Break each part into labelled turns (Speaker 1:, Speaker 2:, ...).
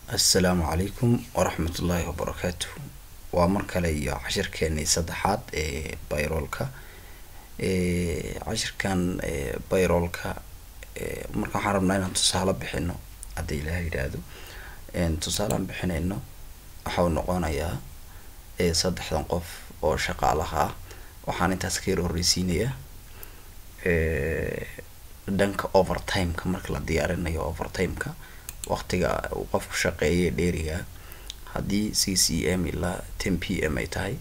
Speaker 1: assalaamu calaykum waraxmatullaahi wabarakaatu waa mar kale iyo cashirkeenii saddexaad ee bayroolka cashirkan bayroolka marka waxaan rabnaa inaan tusaale bixino hadda ilaah yidhaahdo tusaalean bixinayno waxau noqonayaa saddexdan qof oo shaqaalaha ah waxaan intaas ka yar horreysiinayaa dhanka overtimeka marka la diyaarinayo overtimeka waqtiga uu qofku shaqeeyay dheeriga haddii c c m ilaa ten p m ay tahay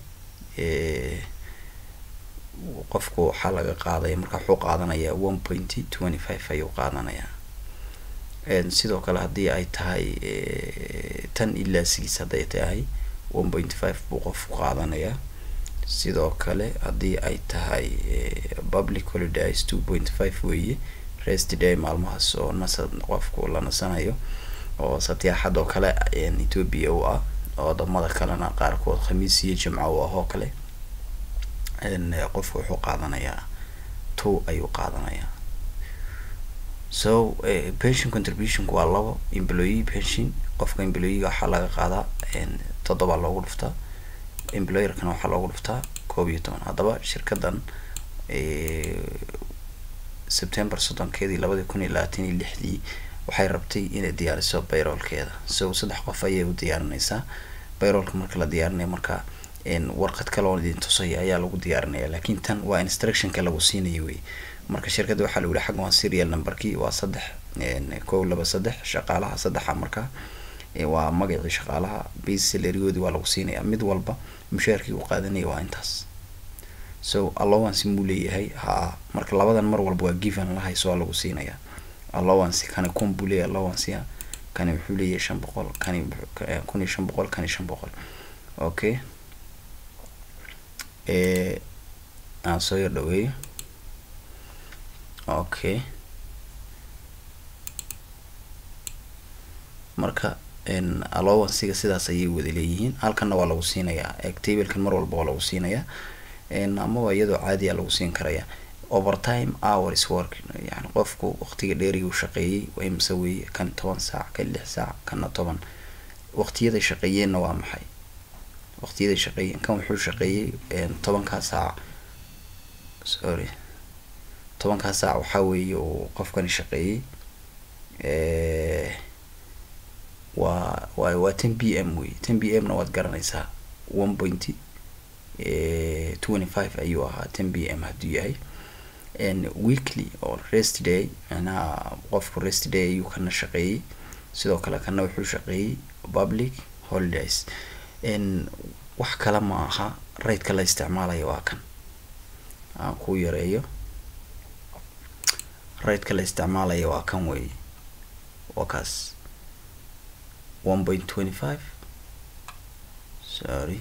Speaker 1: qofku waxaa laga qaadaya marka wuxuu qaadanayaa one pointy twenty five ayuu qaadanayaa sidoo kale haddii ay tahay tan ilaa six hadday tahay one pointy five buu qofku qaadanayaa sidoo kale haddii ay tahay public holidays two point five weeye rest day maalmahaas oo nasa qofku la nasanayo oo satyaxad oo kale ethoopia u ah oo wadamada kalena qaarkood khamiis iyo jimco u ah oo kale qofku wuxuu qaadanayaa two ayuu qaadanayaa so pension contributionku waa labo employee pension qofka employeega waxaa laga qaadaa toddoba loogu dhuftaa employerkana waxaa loogu dhuftaa koob iyo toban haddaba shirkadan september soddonkeedii labadii kun iyo labaatan iyo lixdii waxay rabtay inay diyaariso bayroolkeeda so saddex qof ayay u diyaarinaysaa bayroolka marka la diyaarinayo marka warqad kale oo idin tusaya ayaa lagu diyaarinaya laakiin tan waa instructionka lagu siinayo wey marka shirkadda waxaa lagu yihi xagga waa serial numberkii waa saddex kow laba saddex shaqaalaha saddexa marka waa magacii shaqaalaha base salarigoodii waa lagu siinaya mid walba mushaarkii uu qaadanaya waa intaas so allowance muu leeyahay ha marka labadan mar walba waa given lahayso waa lagu siinaya allowance kani kun buu leeyahay allowancea kani wuxuu leeyahay shan boqol kani kun iyo shan boqol kani shan boqol okay aan soo yar dhaweeyo okay marka allowancega sidaas ayay wada leeyihiin halkanna waa lagu siinayaa tablekan mar walba waa lagu siinayaa amaba iyadoo caadiya lagu siin karaya overtime hours work yani qofku waqtiga dheeriga u shaqeeyey waa imse weeye kan toban saac kan lix saac kana toban waqtiyaday shaqeeyeenna waa maxay waqtiyaday shaqeeyeen kan wuxuu shaqeeyey tobankaa saac sorry tobankaa saac waxaa weeye uu qofkani shaqeeyey waa wa waa ten b m wey ten b m na waad garanaysaa one pointy twenty five ayuu ahaa ten b m hadduu yahay weekly oo rest day macnaha qofku rest day ayuu kana shaqeeyey sidoo kale kana wuxuu shaqeeyey public holidays wax kale ma aha raydka la isticmaalayo waa kan aan ku yareeyo raydka la isticmaalayo waa kan wey waa kaas one point twenty five sorry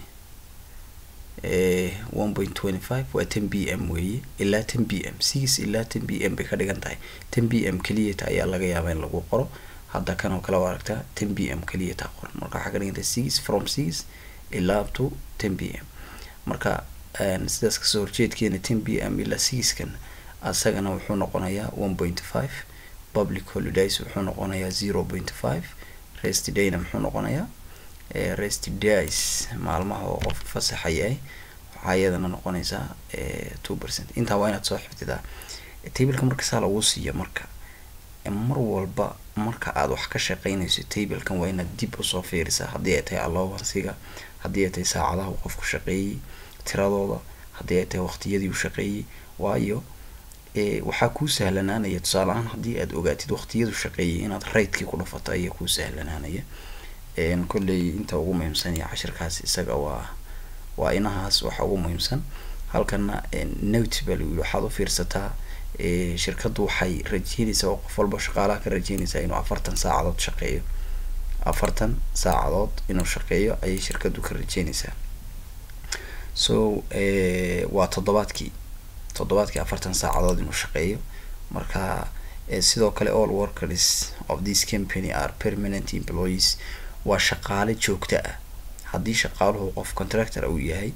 Speaker 1: one point twenty five waa ten b m weeye ilaa ten b m six ilaa ten b m bay ka dhigan tahay ten b m keliyata ayaa laga yaabaa in lagu qoro hadda kan oo kale waa aragtaa ten b m keliyata qoran marka waxaa ka dhigan tahay six from six ilaa up to ten b m marka sidaas kasoo horjeedkeena ten b m ilaa sixkan asagana wuxuu noqonayaa one point five public holidays wuxuu noqonayaa zero point five rest dayna muxuu noqonayaa rest days maalmaha oo qofka fasaxa yahay waxaa iyadana noqonaysaa two percent intaa waa inaad soo xifdidaa tableka marka saa lagu siiyo marka mar walba marka aad wax ka shaqeynayso tablekan waa inaad dib usoo fiirisaa haddii ay tahay allowancega haddii ay tahay saacadaha uu qofku shaqeeyey tiradooda haddii ay tahay waqtiyadii uu shaqeeyey waayo waxaa kuu sahlanaanaya tusaale ahaan haddii aad ogaatid waqtiyadu shaqeeyay inaad raydkii ku dhafato ayaa kuu sahlanaanaya kolley inta ugu muhiimsan iyo cashirkaas isaga waa waa inahaas waxa ugu muhiimsan halkana note baa lagu yiri waxaad u fiirsataa shirkaddu waxay rajeynaysaa oo qof walba shaqaalaha ka rajeynaysaa inuu afartan saacadood shaqeeyo afartan saacadood inuu shaqeeyo ayay shirkaddu ka rajeynaysaa so waa toddobaadkii toddobaadkii afartan saacadood inuu shaqeeyo marka sidoo kale all workers of this company are permanent employees waa shaqaale joogto ah haddii shaqaaluhu qof contractor uu yahay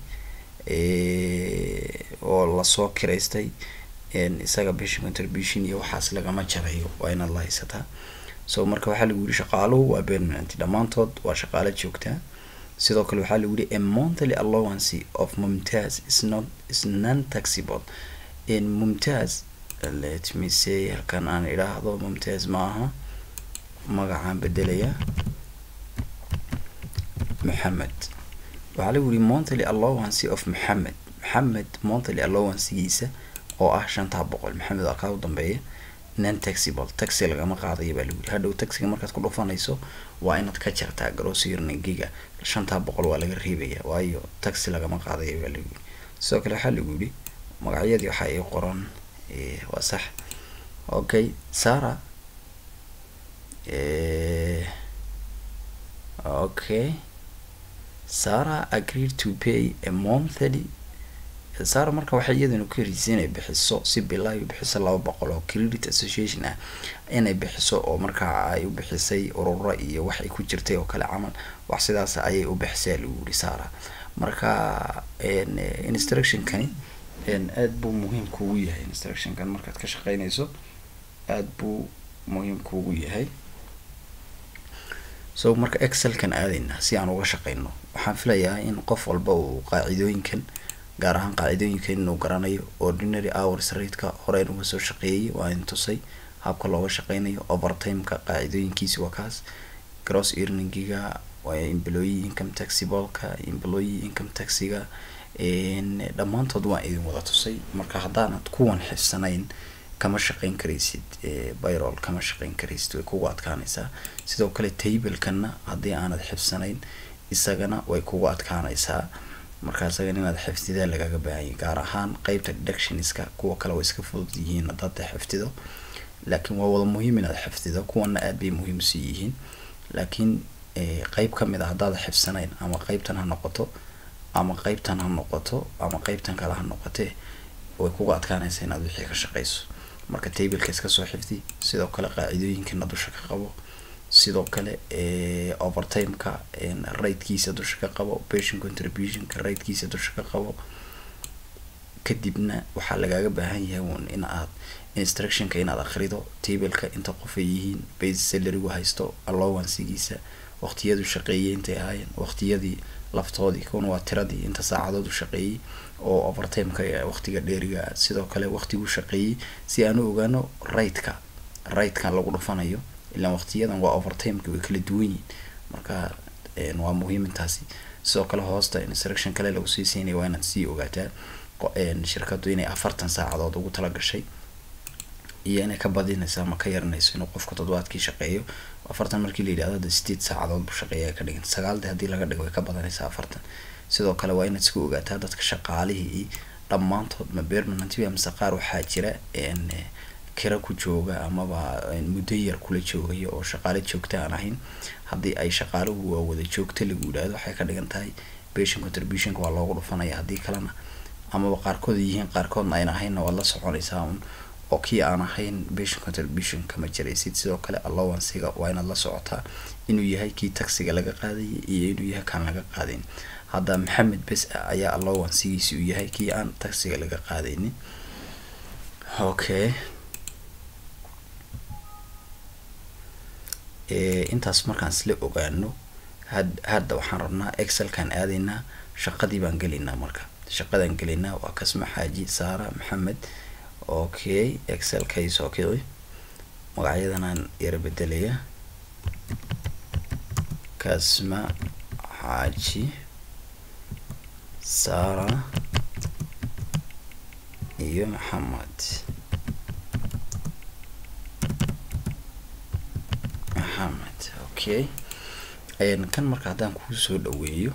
Speaker 1: oo lasoo kiraystay isaga pension contribution iyo waxaas lagama jarayo waa inaad la haysataa so marka waxaa lagu yidhi shaqaaluhu waa permanent dhammaantood waa shaqaalo joogtaa sidoo kale waxaa lagu yidhi a monthly allowance of mumtaz is not is non taxable in mumtaz let me say halkan aan idhaahdo mumtaz maaha magacaan bedelaya maxamed waxaa lagu yidhi monthly allowance of maxamed maxamed monthly allowancegiisa oo ah shantaa boqol maxamed waa kaa u dambeeya non taxable taxi lagama qaadayo baa lagu yidhi hadhow taxiga markaad ku dhufanayso waa inaad ka jartaa grossirningiga shantaa boqol waa laga reebaya waayo taxi lagama qaadayo baa lagu yidhi sidoo kale waxaa lagu yidhi magacyadii waxaa ii qoran waa sax okay sara okay sara agreed to pay a monthly sara marka waxay iyaduna ku heriisay inay bixiso si bilaayo bixiso laba boqol oo credit association ah inay bixiso oo markaa ay u bixisay ururo iyo wax ay ku jirtay oo kale camal wax sidaas ayay u bixisay lagu yidhi sara marka instructionkani aad buu muhiim kuugu yahay instructionkan markaad ka shaqeynayso aad buu muhiim kuugu yahay so marka excelkan aadayna si aan uga shaqeyno waxaan filayaa in qof walba uu qaacidooyinkan gaar ahaan qaacidooyinka inuu garanayo ordinary hours rateka horeen uga soo shaqeeyay waa in tusay habka looga shaqeynayo overtimeka qaacidooyinkiisi waa kaas gross earningiga employee income taxibalka employee income taxiga dhammaantood waan idin wada tusay marka haddaanad kuwan xifsanayn kama shaqeyn karaysid byrol kama shaqeyn karaysid way kugu adkaanaysaa sidoo kale tablekana haddii aanad xifsanayn isagana way kugu adkaanaysaa marka isagan inaad xifdidaa lagaga baahanya gaar ahaan qeybta deductionska kuwa kale way iska fudud yihiin haddaad xifdido laakiin waa wada muhiim inaad xifdido kuwana aad bay muhiim usii yihiin laakiin qeyb kamid a haddaad xifsanayn ama qeybtan ha noqoto ama qeybtan ha noqoto ama qeybtan kale ha noqotee way kuga adkaanaysa inaad wixii ka shaqeyso marka tableka iska soo xifdi sidoo kale qaacidooyinkana dusha ka qabo sidoo kale overtimeka ratekiisa dusha ka qabo patient contributionka ratekiisa dusha ka qabo kadibna waxaa lagaaga baahan yahay un in aad instructionka inaad akrido tableka inta qof ay yihiin base salarygu haysto allowancegiisa waqtiyadu shaqeeyay intay ahaayeen waqtiyadii laftoodii kuna waa tiradii inta saacadood u shaqeeyey oo overtimeka waqtiga dheeriga sidoo kale waqtigu shaqeeyey si aan u ogaano rateka ratekan lagu dhufanayo ilaan waqtiyadan waa overtimeka way kala duwan yihiin marka waa muhiim intaasi sidoo kale hoosta instruction kale lagu sii siinaya waa inaad sii ogaataa shirkadu inay afartan saacadood ugu tala gashay iyo inay ka badinayso ama ka yaranayso inuu qofka toddobaadkii shaqeeyo afartan markii la yidhahdo de sideed saacadood buu shaqeeya ka dhigan sagaaldi haddii laga dhigo way ka badanaysaa afartan sidoo kale waa inaad iska ogaataa dadka shaqaalihii dhammaantood ma permanentba mise qaar waxaa jira kira ku jooga amaba muddo yar kula joogaya oo shaqaale joogta aan ahayn haddii ay shaqaaluhu waa wada joogta lagu yidhahdo waxay ka dhigan tahay patient contributionka waa loogu dhufanaya haddii kalena amaba qaarkood yihiin qaarkoodna ayna ahaynna waad la soconaysaa un oo kii aan ahayn patient contribution kama jiraysid sidoo kale allowancega waa inaad la socotaa inuu yahay kii taxiga laga qaadayay iyo inuu yahay kaan laga qaadayn hadda maxamed bes ayaa allowancegiisi uu yahay kii aan taxiga laga qaadaynin okay intaas markaan isla ogaano had hadda waxaan rabnaa excelkaan aadaynaa shaqadii baan gelaynaa marka shaqadaan gelaynaa waa kasma xaaji saara maxamed okay excelkay soo kici magacyadanaan yara bedelaya kasma xaaji saara iyo maxamed maxamed okay kan marka haddaan kuu soo dhaweeyo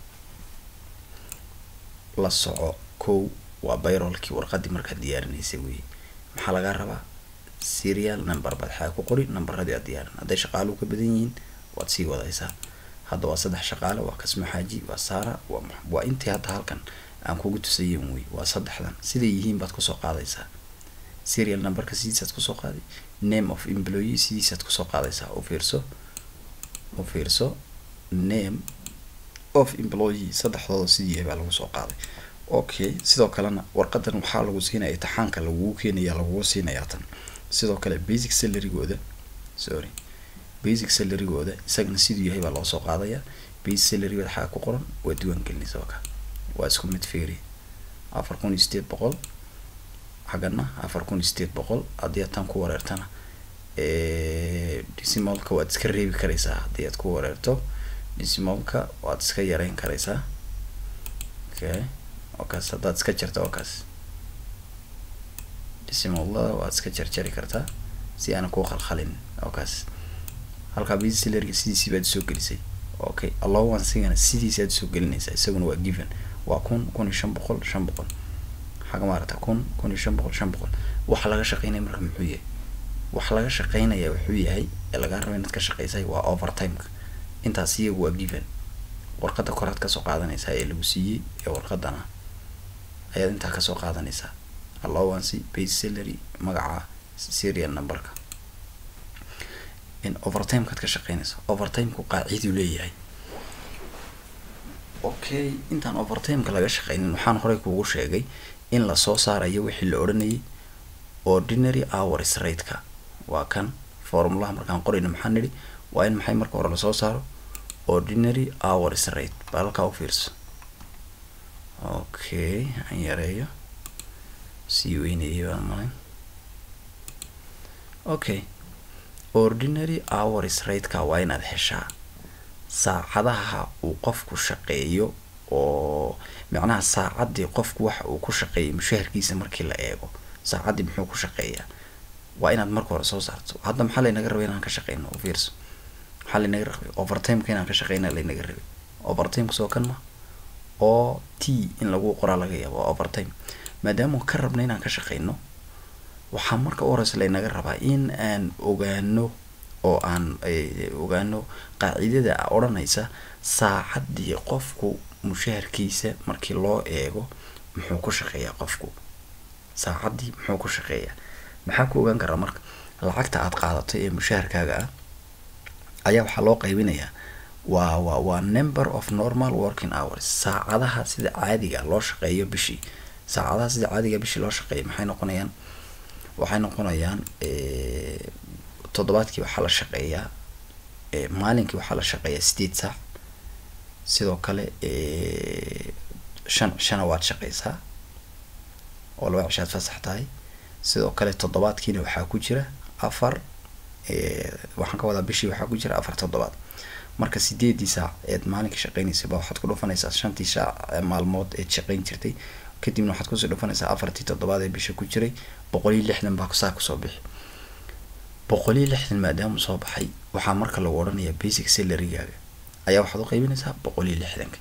Speaker 1: la soco kow waa bayrolkii warqadii markaad diyaarinaysay wey maxaa lagaa rabaa serial number baad xaa ku qori numberadii aad diyaarin hadday shaqaaluhu ka badan yihiin waad sii wadaysaa hadda waa saddex shaqaale waa kasma xaaji waa saara waa waa intii hadda halkan aan kugu tusayen wey waa saddexdan siday yihiin baad kusoo qaadaysaa serial numberka sidiisaad kusoo qaaday name of employee sidiisaad kusoo qaadaysaa u fiirso u fiirso name of employee saddexdooda sidii baa lagu soo qaaday okay sidoo kalena warqadan waxaa lagu siinaya imtixaanka lagugu keenaya lagugu siinayaa tan sidoo kale basic salarygooda sorry basic salarygooda isagana siduu yahay baa loo soo qaadaya basic salarygooda xaga ku qoran waa diiwaan gelinaysa waa ka waa isku mid feeri afar kun iyo sideed boqol xaggana afar kun iyo sideed boqol haddii aad tan ku wareertana decimalka waad iska reebi karaysaa haddii aad ku wareerto decimalka waad iska yareyn karaysaa okay okaas haddaad iska jarto okaas decimalada waad iska jarjari kartaa si aana kuu khalkhalin okaas halkaa basic salarga sidiisii baad usoo gelisay okay allowancegana sidiisi aad usoo gelinaysaa isaguna waa given waa kun kun iyo shan boqol shan boqol xaga maarata kun kun iyo shan boqol shan boqol waxa laga shaqeynaya marka muxuu yahay waxa laga shaqeynaya wuxuu yahay ee lagaa raba inaad ka shaqeysay waa overtimeka intaas iyagu waa given warqadda koraad kasoo qaadanaysaa ee lagu siiyey ee warqadana ayaad intaa kasoo qaadanaysaa allowance base salary magaca serial numberka in overtimekaad ka shaqeynaysa overtimeku qaaciduu leeyahay okay intaan overtimeka laga shaqeynin waxaan horey kuugu sheegay in lasoo saarayo wixii la odhanayay ordinary hours rateka waa kan formulaha markaan qorayno maxaan nidhi waa in maxay marka hore lasoo saaro ordinary hours rate baa halkaa u fiirso okay aan yareeyo sii weynayay baan malin okay ordinary hours rateka waa inaad heshaa saacadaha uu qofku shaqeeyo oo macnaha saacaddii qofku waxa uu ku shaqeeyay mushaharkiisa markii la eego saacaddii muxuu ku shaqeeyaa waa inaad marka hore soo saarto hadda maxaa laynaga rabay inaan ka shaqeyno u fiirso maxaa laynaga rabay overtimeka inaan ka shaqeyna laynaga rabay overtimeka soo kan ma oo t in lagu qoraa laga yaabo waa overtime maadaama ka rabna inaan ka shaqeyno waxaa marka u horeysa laynaga rabaa in aan ogaano oo aan ogaano qaacidada odhanaysa saacaddii qofku mushaharkiisa markii loo eego muxuu ku shaqeeyaa qofku saacaddii muxuu ku shaqeeyaa maxaa ku ogaan karaa marka lacagta aad qaadatay ee mushaharkaaga ah ayaa waxaa loo qaybinayaa waa waa waa number of normal working hours saacadaha sida caadiga loo shaqeeyo bishii saacadaha sida caadiga bishii loo shaqeeyo maxay noqonayaan waxay noqonayaan toddobaadkii waxaa la shaqeeyaa maalinkii waxaa la shaqeeyaa sideed saac sidoo kale shan shana waad shaqeysaa oo laba cishaad fasax tahay sidoo kale toddobaadkiina waxaa ku jira afar waxaan ka wadaa bishii waxaa ku jira afar toddobaad marka sideedii saac eed maalinkii shaqeynaysa ba waxaad ku dhufanaysaa shantii saac maalmood eed shaqeyn jirtay kadibna waxaad kusii dhufanaysaa afartii toddobaad ee bisha ku jiray boqol iyo lixdan baa saa kusoo bixi boqol iyo lixdan maadaama soo baxay waxaa marka lagu odhanayaa basic salarygaaga ayaa waxaad u qaybinaysaa boqol iyo lixdanka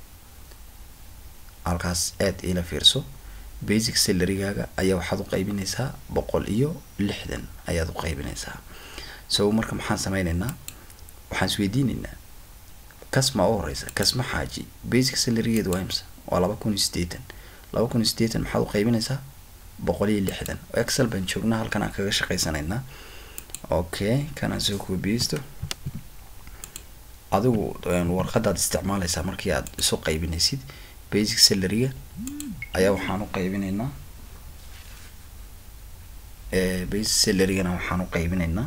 Speaker 1: halkaas aad ila fiirso basic salarygaaga ayaa waxaad u qaybinaysaa boqol iyo lixdan ayaad u qaybinaysaa so marka maxaan sameyneynaa waxaan isweydiineynaa kasma u horeysa kasma xaaji basic salarygeeda waa imsa waa laba kun iyo sideetan laba kun iyo sideetan maxaad u qaybinaysaa boqol iyo lixdan excel baan joognaa halkan aan kaga shaqeysanaynaa okay kanaan soo koobiyeysto adigu warqadaad isticmaaleysaa markii aad isu qaybinaysid basic salaryga ayaa waxaan u qaybinaynaa basic salarygana waxaan u qaybinaynaa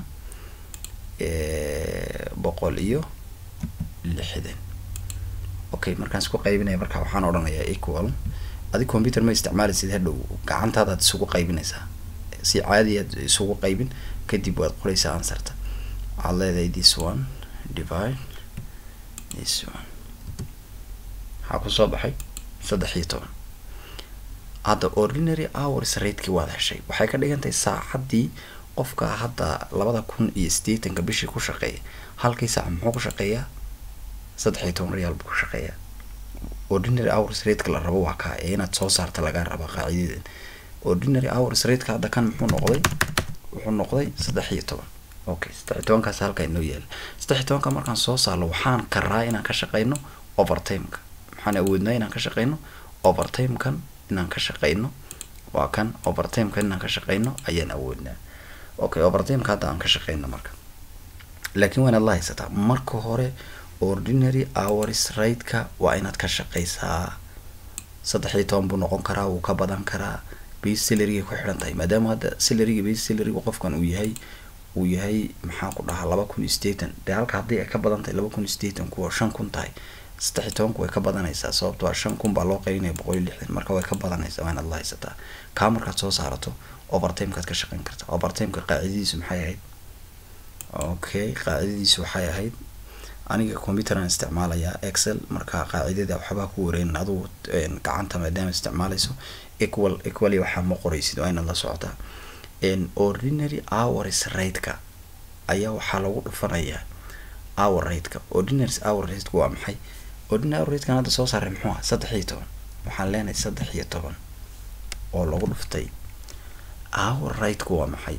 Speaker 1: boqol iyo lixdan okay markaan isku qaybinaya marka waxaan odhanayaa equal adi computer ma isticmaalaysid hadhow gacantaadaad isugu qaybinaysaa si caadi aad isugu qaybin kadib waad qoraysaa ansarta waxaad leedahay this one divide this one waxaa kusoo baxay saddex iyo toban hadda ordinary hours rateki waad heshay waxay ka dhigan tahay saacaddii qofka hadda labada kun iyo sideetanka bishii ku shaqeeya halkii saac muxuu ku shaqeeyaa saddex iyo toban reyaal buu ku shaqeeyaa ordinary hours rateka la rabo waa kaa ee inaad soo saarta lagaa rabaa qaacidadan ordinary hours rateka hadda kan muxuu noqday wuxuu noqday saddex iyo toban okay saddex iyo tobankaas halka inoo yaala saddex iyo tobanka markaan soo saarno waxaan karaa inaan ka shaqeyno overtimeka maxaan awoodnaa inaan ka shaqeyno overtimekan inaan ka shaqeyno waa kan overtimekan inaan ka shaqeyno ayaan awoodnaa okay overtimeka hadda aan ka shaqeyno marka laakiin waa inaad la haysataa marka hore ordinary hours rateka waa inaad ka shaqeysaa saddex iyo toban buu noqon karaa wuu ka badan karaa base salaryga ku xidhan tahay maadaama hadda salaryga base salaryga qofkan uu yahay uu yahay maxaa ku dhahaa laba kun iyo sideetan dee halka haddii ay ka badan tahay laba kun iyo sideetan kuwa shan kun tahay saddex iyo tobanku way ka badanaysaa sababto a shan kun baa loo qaybinaya boqol iyo lixdan marka way ka badanaysaa waa inaad la haysataa kaa markaad soo saarato overtimekaad ka shaqeyn kartaa overtimeka qaacidadiisu maxay ahayd okay qaacidadiisu waxay ahayd aniga computeran isticmaalayaa excel marka qaacidada waxbaa ku wareynin adugu gacanta maadaama isticmaalayso equal equally waxaa ma qoraysid waa inaad la socotaa ordinary hours rateka ayaa waxaa lagu dhufanayaa hour rateka ordinary hour rateka waa maxay ordinary hour ratekan hadda soo saaray muxuu ah saddex iyo toban waxaan leenahay saddex iyo toban oo lagu dhuftay hour rateka waa maxay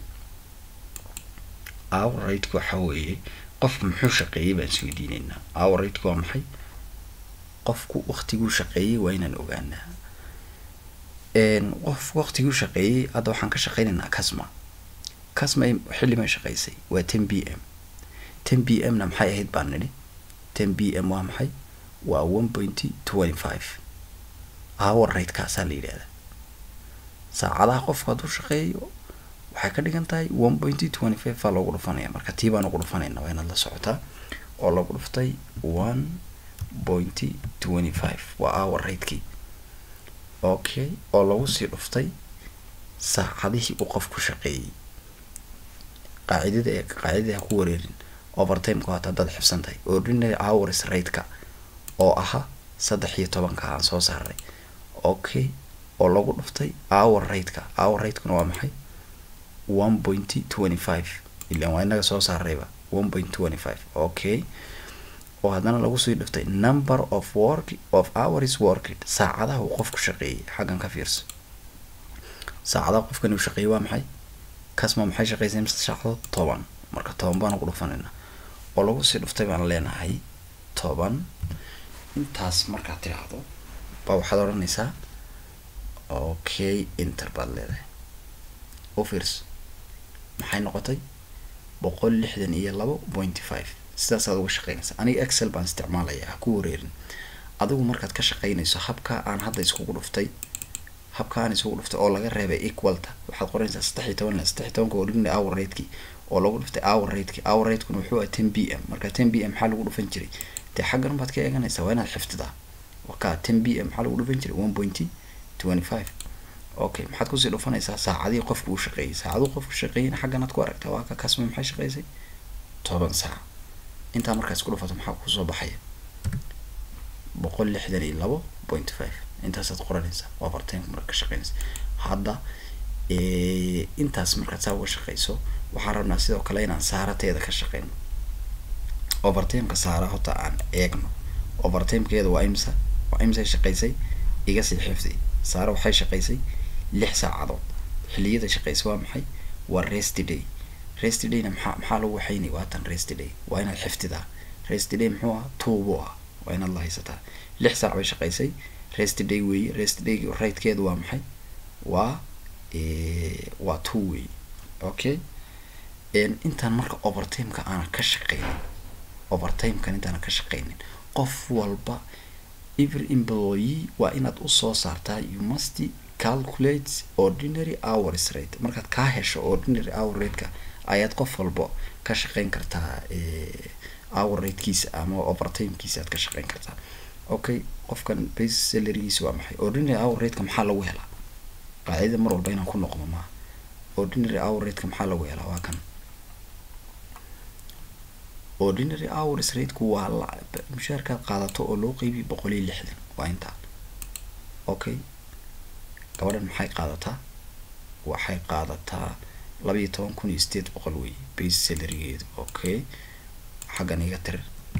Speaker 1: hour rateka waxaa weeye qofku muxuu shaqeeyey baan isweydiineynaa hour rateka waa maxay qofku waktiguu shaqeeyey waa inaan ogaanaa qof waktiguu shaqeeyey hadda waxaan ka shaqeynaynaa casma casma xilli may shaqeysay waa ten b m ten b m na maxay ahayd baan nidhi ten b m waa maxay waa one pointy twenty five hour ratekaasaa la yidhahdaa saacadaha qofku hadduu shaqeeyo waxay ka dhigan tahay one pointy twenty five baa loogu dhufanaya marka tii baan ugu dhufanayna waa inaad la socotaa oo lagu dhuftay one pointy twenty five waa hour ratekii okay oo lagu sii dhuftay saacadihii uu qofku shaqeeyey qaacidada ee qaacidada ha ku wareerin overtimeka hata haddaad xibsan tahay ordinary hours rateka oo ahaa saddex iyo tobanka aan soo saaray okay oo lagu dhuftay hour rateka hour ratekuna waa maxay one pointy twenty five ilan waa inaga soo saarayba one point twenty five okay oo haddana lagu sii dhiftay number of work of hours worked saacadaha uu qofku shaqeeyey xaggan ka fiirso saacadaha qofkan uu shaqeeyey waa maxay kasma maxay shaqeysay mise saacadood toban marka toban baan ugu dhufanayna oo lagu sii dhuftay baan leenahay toban intaas markaad tidhaahdo baa waxaad odhanaysaa okay inter baad leedahay u fiirso maxay noqotay boqol lixdan iyo labo pointy five sidaasaad uga shaqeynaysa aniga excel baan isticmaalaya ha ku wareerin adigu markaad ka shaqeynayso habka aan hadda iskugu dhuftay habka aan isugu dhuftay oo laga reebay equalta waxaad qoranaysaa saddex iyo toban saddex iyo tobanka oo dhigna hour rateki oo lagu dhuftay hour rateki hour ratekuna wuxuu ah ten b m marka ten b m maxaa lagu dhufan jiray dee xaggan baad ka eeganaysaa waa inaad xiftidaa waka ten b m maxaa lagu dhufan jiray one pointy twenty five okay maxaad kusii dhufanaysaa saacadihii qofku uu shaqeeyey saacaduu qofku shaqeeyeyna xagganaad ku aragtaa waa ka kasma maxay shaqeysay toban saac intaa markaas ku dhufato maxaa kusoo baxaya boqol lixdan iyo labo point five intaasaad qoranaysaa overtimeka marka ka shaqeynaysa hadda intaas markaad saa uga shaqeyso waxaan rabnaa sidoo kale inaan saarateeda ka shaqeyno overtimeka saara hota aan eegno overtimekeeda waa imsa waa imsay shaqeysay iga sii xifdi saara waxay shaqeysay lix saacadood xiliyada shaqeysa waa maxay waa rest day rest dayna maxaa maxaa lagu waxaynay waatan rest day waa inaad xiftidaa rest day muxuu ah tuubu ah waa inaad la haysataa lix saac bay shaqeysay rest day weeye rest day ratekeedu waa maxay waa waa two weeye okay intaan marka overtimeka aanan ka shaqeynin overtimekan intaanan ka shaqeynin qof walba every employee waa inaad usoo saartaa you must calculate ordinary hours rate markaad kaa hesho ordinary hour rateka ayaad qof walba ka shaqeyn kartaa hour ratekiisa ama overtimekiisa aad ka shaqeyn kartaa okay qofkan base salarygiisa waa maxay ordinary hour rateka maxaa lagu helaa qaacidada mar walba inaan ku noqdo maaha ordinary hour rateka maxaa lagu helaa waa kan ordinary hours rateku waa la mushaarkaad qaadato oo loo qeybiy boqol iyo lixdan waa intaa okay gabadhan maxay qaadataa waxay qaadataa laba iyo toban kun iyo sideed boqol wey base salarygeedu okay xaggan iga tir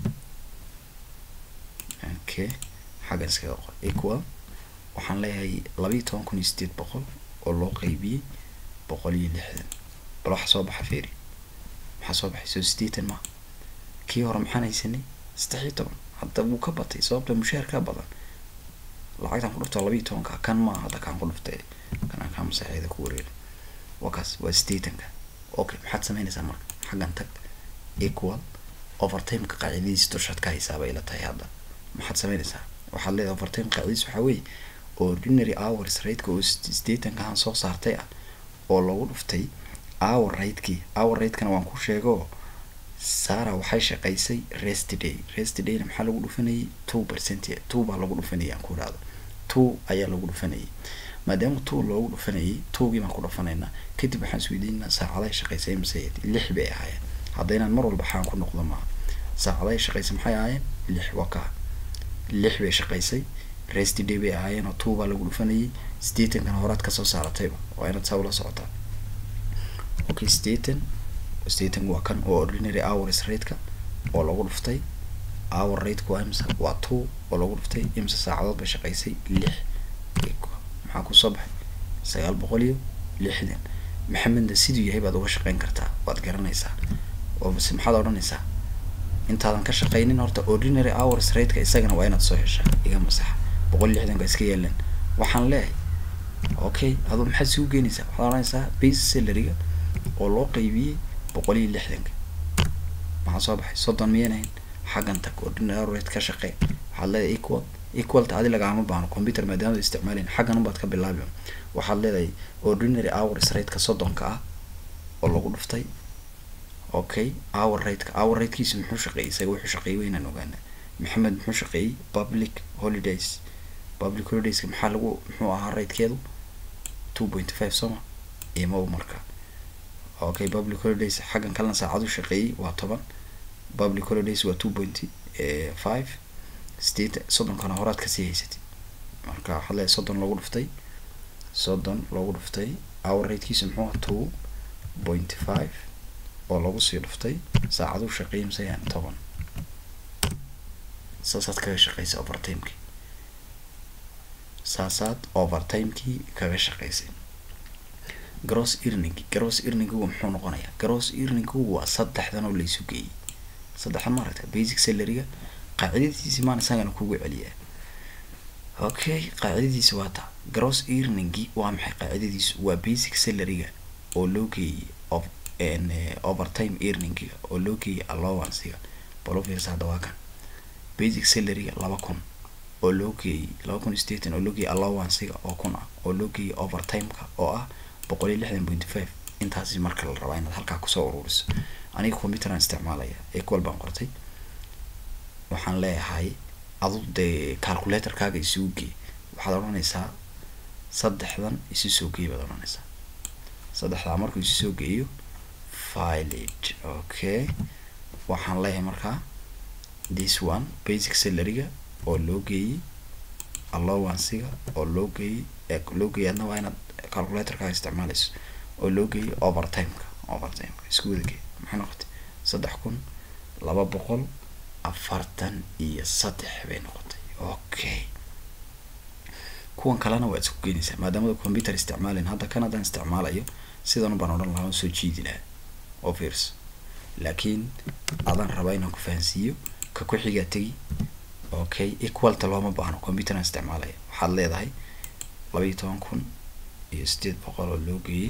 Speaker 1: okay xaggan iskaga qor equal waxaan leeyahay laba iyo toban kun iyo sideed boqol oo loo qeybiyey boqol iyo lixdan bal waxa soo baxa feeri maxaa soo baxay soo sideetan maa kii hore maxaan haysanay saddex iyo toban hadda wuu ka batay sababta mushaar ka badan lacagtaan ku dhuftaa laba iyo tobanka kan maa hadda kaan ku dhuftay kanaan kaa masaxeeda ku wareeri waa kaas waa sideetanka okay maxaad sameynaysaa marka xaggan tag equal overtimeka qaacidadiisa dushaad ka haysaabay ila tahay hadda maxaad sameynaysaa waxaad leedahay overtime qaacidadiisa waxaa weeye ordinary hours rateka oo sideetanka aan soo saartay ah oo lagu dhuftay hour ratekii hour ratekana waan ku sheego sara waxay shaqaysay rest day rest dayna maxaa lagu dhufanayay two percent two baa lagu dhufanayay aan ku idhahdo two ayaa lagu dhufanayay maadaama two loogu dhufanayay twogii baan ku dhufanaynaa kadib waxaan isweydiinaa saacadahay shaqaysay imse lix bay ahaayeen haddaynaan mar walba xaan ku noqdo maaha saacadahay shaqaysay maxay ahaayeen lix waa kaa lix bay shaqaysay rest day bay ahaayeen oo two baa lagu dhufanayay sideetankana horaad kasoo saaratayba waa inaad saa ula socotaa okay sideetan sideetan waa kan oo ordinary hours rateka oo lagu dhuftay hour rateka waa imse waa two oo lagu dhuftay imse saacadood bay shaqaysay lix maxaa kusoo baxay sagaal boqol iyo lixdan maxamedna siduu yahay baad uga shaqeyn kartaa waad garanaysaa oo base maxaad odhanaysaa intaadan ka shaqaynin horta ordinary hours rateka isagana waa inaad soo heshaa iga masaxa boqol iyo lixdan ka iska yeelan waxaan leeyahay okay adu maxaad isugu geenaysaa waxaad odhanaysaa base salaryga oo loo qaybiyey boqol iyo lixdanka maxaa soo baxay soddon miyanahayn xaggan tag ordinary hour rate ka shaqee waxaad leedahay equal equalta adi lagaama baahno computer maadaamada isticmaalayn xaggan unbaad ka bilaabi waxaad leedahay ordinary hours rateka soddonka ah oo lagu dhuftay okay hour rateka hour ratekiisu muxuu shaqeeyey isaga wuxuu shaqeeyey waynaan ogaana maxamed muxuu shaqeeyey public holidays public holidayska maxaa lagu muxuu ahaa ratekeedu two point five soma imow marka okay public holidays xaggan kalena saacadu shaqeeyey waa toban public holidays waa two point five sideetan soddonkana horaad kasii haysatid marka waxaad leedahay soddon loogu dhuftay soddon loogu dhuftay hour ratekiisu muxuu aha two point five oo lagu sii dhuftay saacaduu shaqeeyay masayaan toban saasaad kaga shaqaysay overtimekii saasaad overtimekii kaga shaqaysay gross earning gross earningu muxuu noqonayaa gross earningu waa saddexdan oo laysu geeyey saddexdan maaragta basic salaryga qaacidadiisi maan isagana kugu celiyaa okay qaacidadiisi waa taa gross earningi waa maxay qaacidadiisu waa basic salaryga oo loo geeyey of overtime earningiga oo loo geeyey allowancega balofirs hadda waa kan basic salaryga laba kun oo loo geeyey laba kun staten oo loo geeyey allowancega oo kun ah oo loo geeyey overtimeka oo ah boqol iyo lixdan point five intaasi marka la rabaa inaad halkaa kusoo ururiso aniga computeran isticmaalaya equal baan qortay waxaan leeyahay adu dee calculatorkaaga isugu geey waxaad odhanaysaa saddexdan isu soo geey baad odhanaysaa saddexdaa markuu isu soo geeyo filage okay waxaan leeyahay markaa this one basic salaryga oo loo geeyey allowancega oo loo geeyey loo geeyey adna waa inaad calculatorkaaga isticmaalayso oo loo geeyey overtimeka overtimeka isku wada geey maxay noqotay saddex kun laba boqol afartan iyo saddex bay noqotay okay kuwan kalena waa isku keenaysaa maadaamada computer isticmaalayn hadda kan haddaan isticmaalayo sidan baan odhan lahaa soo jiidi lahaa oo fiirso laakiin adaan rabaa inaan ku fahansiiyo ka ku xigaa tegi okay equalta looma baahno computeran isticmaalaya waxaad leedahay laba iyo toban kun iyo sideed boqol oo loo geeyey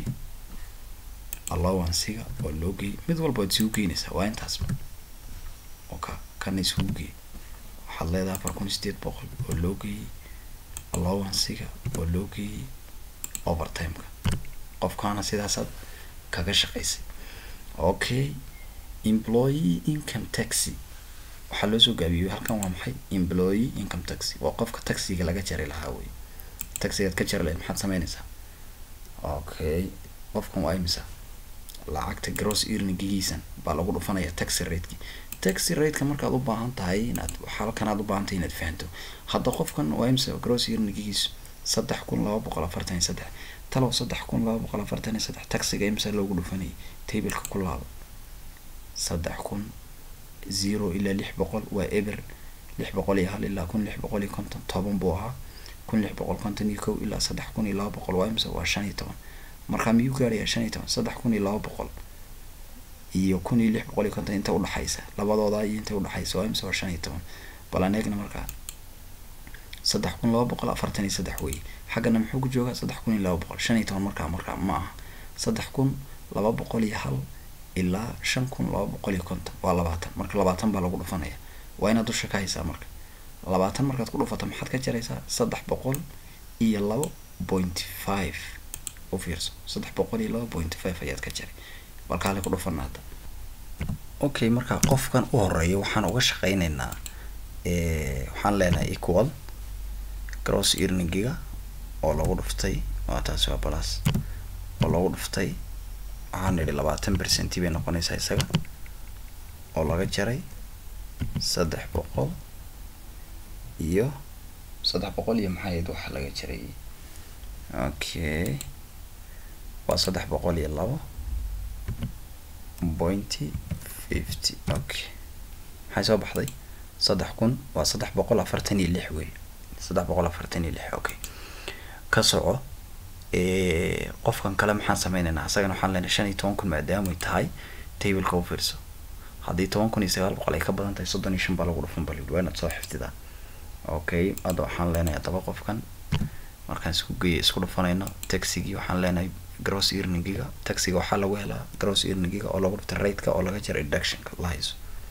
Speaker 1: allowancega oo loo geeyey mid walba waad isugu geynaysaa waa intaasba oka kana isugu geey waxaad leedahay afar kun iyo sideed boqol oo loo geeyey allowancega oo loo geeyey overtimeka qofkaana sidaasaad kaga shaqaysay okay employee income taxi waxaa loo soo gaabiyey halkan waa maxay employee income taxi waa qofka taxiga laga jari lahaa wey taxigaad ka jari lahayd maxaad sameynaysaa okay qofkan waa imisa lacagta gross earningigiisan baa lagu dhufanaya taxi rateki taxi rateka markaad u baahan tahay inaad halkan aad u baahan tahay inaad fahanto hadda qofkan waa imisa gross earningigiisu saddex kun laba boqol afartan iyo saddex talow saddex kun laba boqol afartan iyo saddex taxiga imisa loogu dhufanayay tableka ku laabo saddex kun zero ilaa lix boqol waa eber lix boqol iyo hal ilaa kun lix boqol iyo konton toban buu ahaa kun lix boqol konton iyo kow ilaa saddex kun iyo laba boqol waa imisa waa shan iyo toban markaa miyuu gaarayaa shan iyo toban saddex kun iyo laba boqol iyo kun iyo lix boqol iyo konton inta udhaxaysa labadooda iyo inta udhaxaysa waa imisa waa shan iyo toban bal aan eegna markaa saddex kun laba boqol afartan iyo saddex wey xaggana muxuu ku joogaa saddex kun iyo laba boqol shan iyo toban markaa markaa ma aha saddex kun laba boqol iyo hal ilaa shan kun laba boqol iyo konton waa labaatan marka labaatan baa lagu dhufanaya waa inaad dusha ka haysaa marka labaatan markaad ku dhufato maxaad ka jaraysaa saddex boqol iyo labo point five u fiirso saddex boqol iyo laba point five ayaad ka jaray balkaale ku dhufana hadda okay marka qofkan u horeeya waxaan uga shaqeyneynaa waxaan leenahay equal gross earningiga oo lagu dhuftay waa taasi waa balas oo lagu dhuftay waxaan idhi labaatan percenti bay noqonaysaa isaga oo laga jaray saddex boqol iyo saddex boqol iyo maxaa yayd waxa laga jaray okay waa saddex boqol iyo labo pointy fifty okay maxay soo baxday saddex kun waa saddex boqol afartan iyo lix wey saddex boqol afartan iyo lix okay ka soco qofkan kale maxaan sameyneynaa isagana waxaan leenahay shan iyo toban kun maadaamay tahay tableka u fiirso haddii toban kun iyo sagaal boqol ay ka badan tahay soddon iyo shan baa lagu dhufan bal waa inaad soo xifdidaa okay hadda waxaan leenahay haddaba qofkan markaan isku geeya isku dhufanayno taxigii waxaan leenahay gross earningiga taxiga waxaa lagu helaa gross earningiga oo lagu dhuftay rateka oo laga jaray deductionka la hayso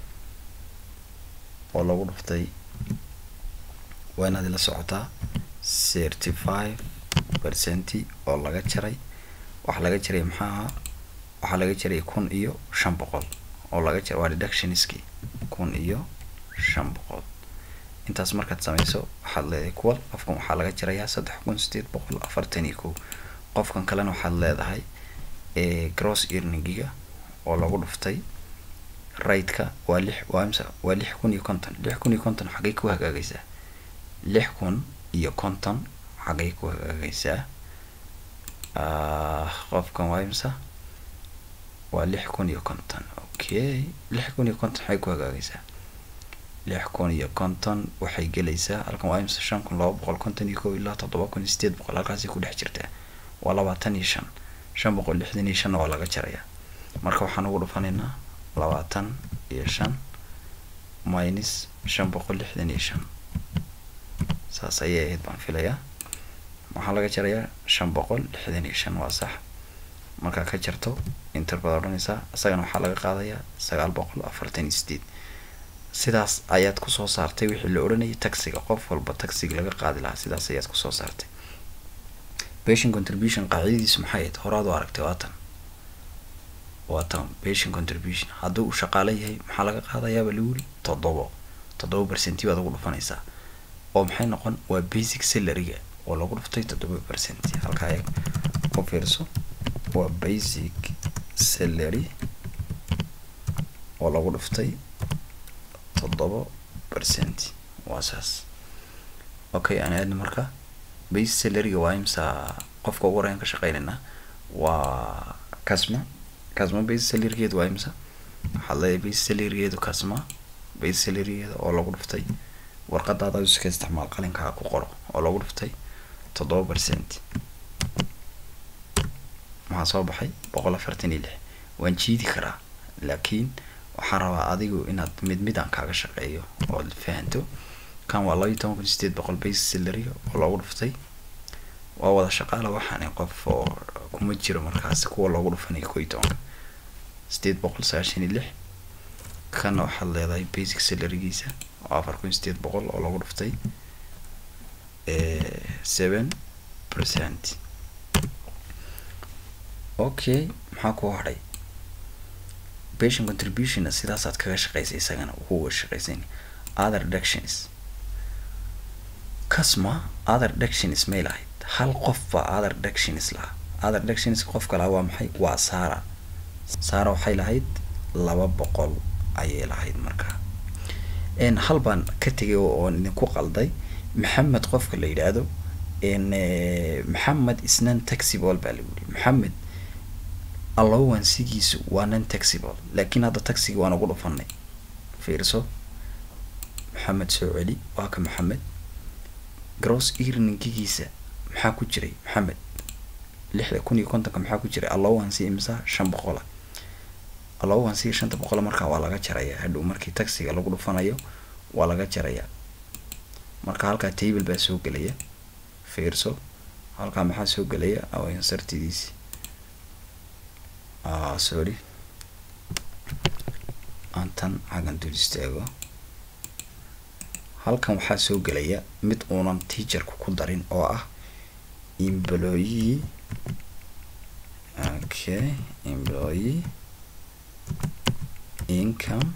Speaker 1: oo lagu dhuftay waa inaad ila socotaa thirty five percenti oo laga jaray waxaa laga jaray maxaa ahaa waxaa laga jaray kun iyo shan boqol oo laga jaray waa deductionski kun iyo shan boqol intaas markaad sameyso waxaad leedahay kuwal qofkan waxaa laga jarayaa saddex kun sideed boqol afartan iyo kow qofkan kalena waxaad leedahay gross earningiga oo lagu dhuftay raidka waa lix waa imsa waa lix kun iyo konton lix kun iyo konton xaggay ku hagaagaysaa lix kun iyo konton xaggay ku hagaagaysaa qofkan waa imsa waa lix kun iyo konton okay lix kun iyo konton xaggay ku hagaagaysaa lix kun iyo konton waxay gelaysaa halkan waa imsa shan kun laba boqol konton iyo kow ilaa toddoba kun iyo sideed boqol halkaasay ku dhex jirtaa waa labaatan iyo shan shan boqol lixdan iyo shanna waa laga jarayaa marka waxaan ugu dhufanaynaa labaatan iyo shan minus shan boqol lixdan iyo shan saas ayay ahayd baan filayaa waxaa laga jarayaa shan boqol lixdan iyo shan waa sax markaa ka jarto inter baad odhanaysaa isagana waxaa laga qaadayaa sagaal boqol afartan iyo sideed sidaas ayaad kusoo saartay wixii la odhanayay taxiga qof walba taxiga laga qaadi lahaa sidaas ayaad kusoo saartay patient contribution qaacidadiisu maxay ahayd horaad u aragtay waatan waatan patient contribution haddii uu shaqaale yahay maxaa laga qaadayaaba lagu yiri toddobo toddoba percenti baad ugu dhufanaysaa oo maxay noqon waa basic salaryga oo lagu dhuftay toddoba percenti halkaa eeg u fiirso waa basic salary oo lagu dhuftay toddoba percent waa saas okay aan aadna marka base salaryga waa imsa qofka ugu horeyn ka shaqeynayna waa casma casma base salarygeedu waa imsa waxaad leedahay base salarygeedu casma base salarygeeda oo lagu dhuftay warqadaada iska isticmaal qalinkaa ku qoro oo lagu dhuftay toddoba percent maxaa soo baxay boqol afartan iyo lix waan jiidi karaa laakiin waxaan rabaa adigu inaad mid mid aan kaaga shaqeeyo ood fahanto kan waa laba iyo toban kun sideed boqol base salary oo loogu dhuftay waa wada shaqaala waxaani qof oo kuma jiro markaasi kuwa loogu dhufanayo ko iyo tobanka sideed boqol sagaashan iyo lix kana waxaad leedahay basic salarygiisa oo afar kun sideed boqol oo loogu dhuftay seven percent okay maxaa kuu hadhay patient contributionna sidaasaad kaga shaqeysay isagana kuga shaqeysan other reductions casma other reductions may lahayd hal qof baa other reductions lahaa other reductions qofka lahaa waa maxay waa sara sara waxay lahayd laba boqol ayay lahayd markaa hal baan ka tegay oon idinku qalday maxamed qofka la yidhaahdo maxamed isnan taxibol baa lagu yihi maxamed allowansigiisu waa non taxibol laakiin hadda taxiga waan ugu dhufanay fiirso maxamed soo celi waa ka maxamed gross earningigiisa maxaa ku jiray maxamed lixda kun iyo kontonka maxaa ku jiray allowancy imsa shan boqola allowancy shanta boqola markaa waa laga jarayaa hadhow markii taxiga lagu dhufanayo waa laga jarayaa marka halkaa table baa soo gelaya fiirso halkaa maxaa soo gelaya awansartidiisi ah sorry aantan xaggan dul istaago halkan waxaa soo gelaya mid uunan teacherku ku darin oo ah employee okay employee income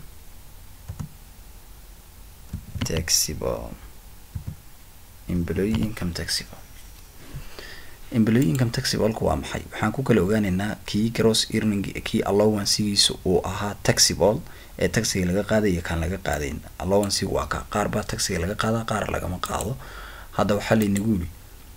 Speaker 1: taxable employee income taxable employee income taxableka waa maxay waxaan ku kala ogaaneynaa kii gross earning kii allowancegiisa uu ahaa taxable ee taxiga laga qaadaya kaan laga qaadayn allowancega waa ka qaar baa taxiga laga qaadaa qaar lagama qaado hadda waxaa laynagu yiri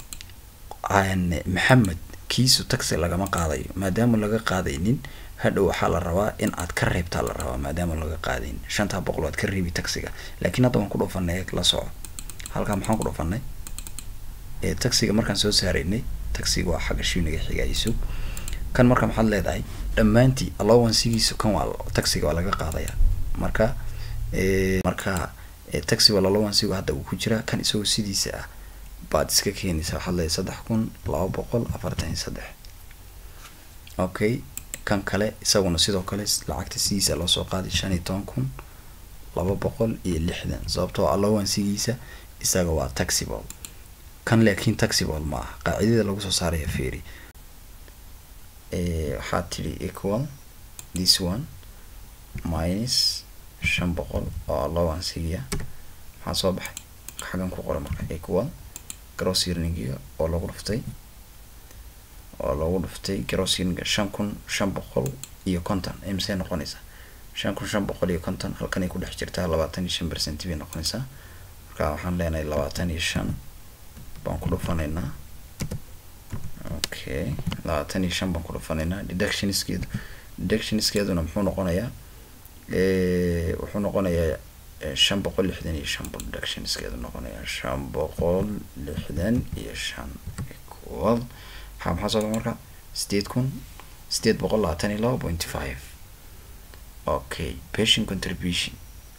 Speaker 1: maxamed kiisu taxi lagama qaadayo maadaama laga qaadaynin hadhow waxaa la rabaa in aad ka reebtaa la rabaa maadaama laga qaadayn shantaa boqol waad ka reebi taxiga laakiin hadda waan ku dhufanay la soco halkaa maxaan ku dhufanay taxiga markaan soo saaraynay taxiga waa xagga shuniga xigayso kan marka maxaad leedahay dhammaantii allowancegiisa kan waa taxiga waa laga qaadaya marka marka taxiga allowancega hadda uu ku jiraa kan isagoo sidiisa ah baad iska keenaysa waxaad leedahay saddex kun laba boqol afartan iyo saddex okay kan kale isaguna sidoo kale lacagta sidiisa loo soo qaaday shan iyo toban kun laba boqol iyo lixdan sababtoo allowancegiisa isaga waa taxable kan laakiin taxable ma aha qaacidada lagu soo saaraya ferry waxaad tidhi equal this one minus shan boqol oo allowancegia maxaa soo baxay xaggan ku qoray marka equal gross earningiga oo lagu dhuftay oo lagu dhuftay gross earninga shan kun shan boqol iyo konton imisay noqonaysaa shan kun shan boqol iyo konton halkanay ku dhex jirtaa labaatan iyo shan percent bay noqonaysaa marka waxaan leenahay labaatan iyo shan baan ku dhufanaynaa okay labaatan iyo shan baan ku dhufanaynaa deductionskeedu deductionskeeduna muxuu noqonayaa wuxuu noqonayaa shan boqol lixdan iyo shan buu deductionskeedu noqonayaa shan boqol lixdan iyo shan equal maxaa maxaa soo marka sideed kun sideed boqol labaatan iyo laba point five okay pension contribution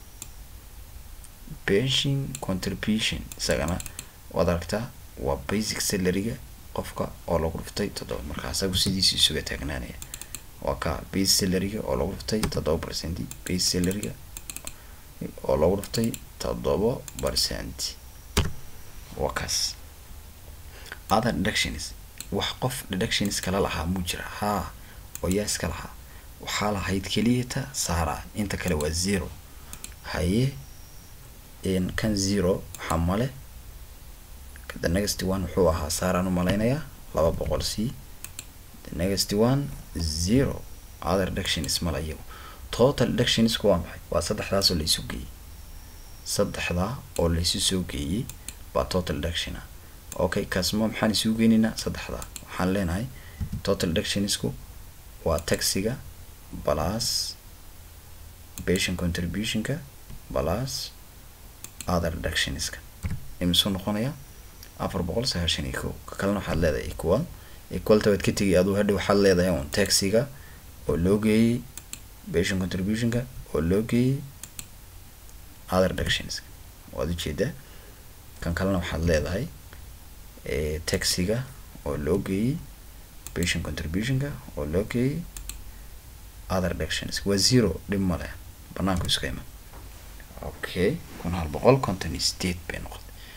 Speaker 1: pension contribution isagana waad aragtaa waa basic salaryga qofka oo lagu dhuftay toddoba marka asagu sidiisa isuga taagnaanaya waa ka base salaryga oo lagu dhuftay toddoba percent base salaryga oo lagu dhuftay toddoba percent waa kaas other deductions wax qof deductions kala lahaa muu jira haa oo yaa iska lahaa waxaa lahayd keliyata saara inta kale waa zero haye kan zero waxaa male the next one wuxuu ahaa saaraan u malaynayaa laba boqol c the next one zero other deductions male iyagu total deductionsku waa maxay waa saddexdaas oo laysu geeyey saddexdaa oo laysu soo geeyey baa total deduction ah okay kaasma maxaan isugu geynaynaa saddexdaa waxaan leenahay total deductionsku waa taxiga plus patient contributionka plus other deductionska imisuu noqonayaa afar boqol sagaashan iyo kow ka kalena waxaad leedahay equal equalta waad ka tegay aduu hadha waxaad leedahay un taxiga oo loo geeyey patient contributionka oo loo geeyey other deductionska waad ujeedaa kan kalena waxaad leedahay taxiga oo loo geeyey patient contributionka oo loo geeyey other deductions waa zero dhib male banaanku iska iman okay kun hal boqol konton iyo sideed bay noqotay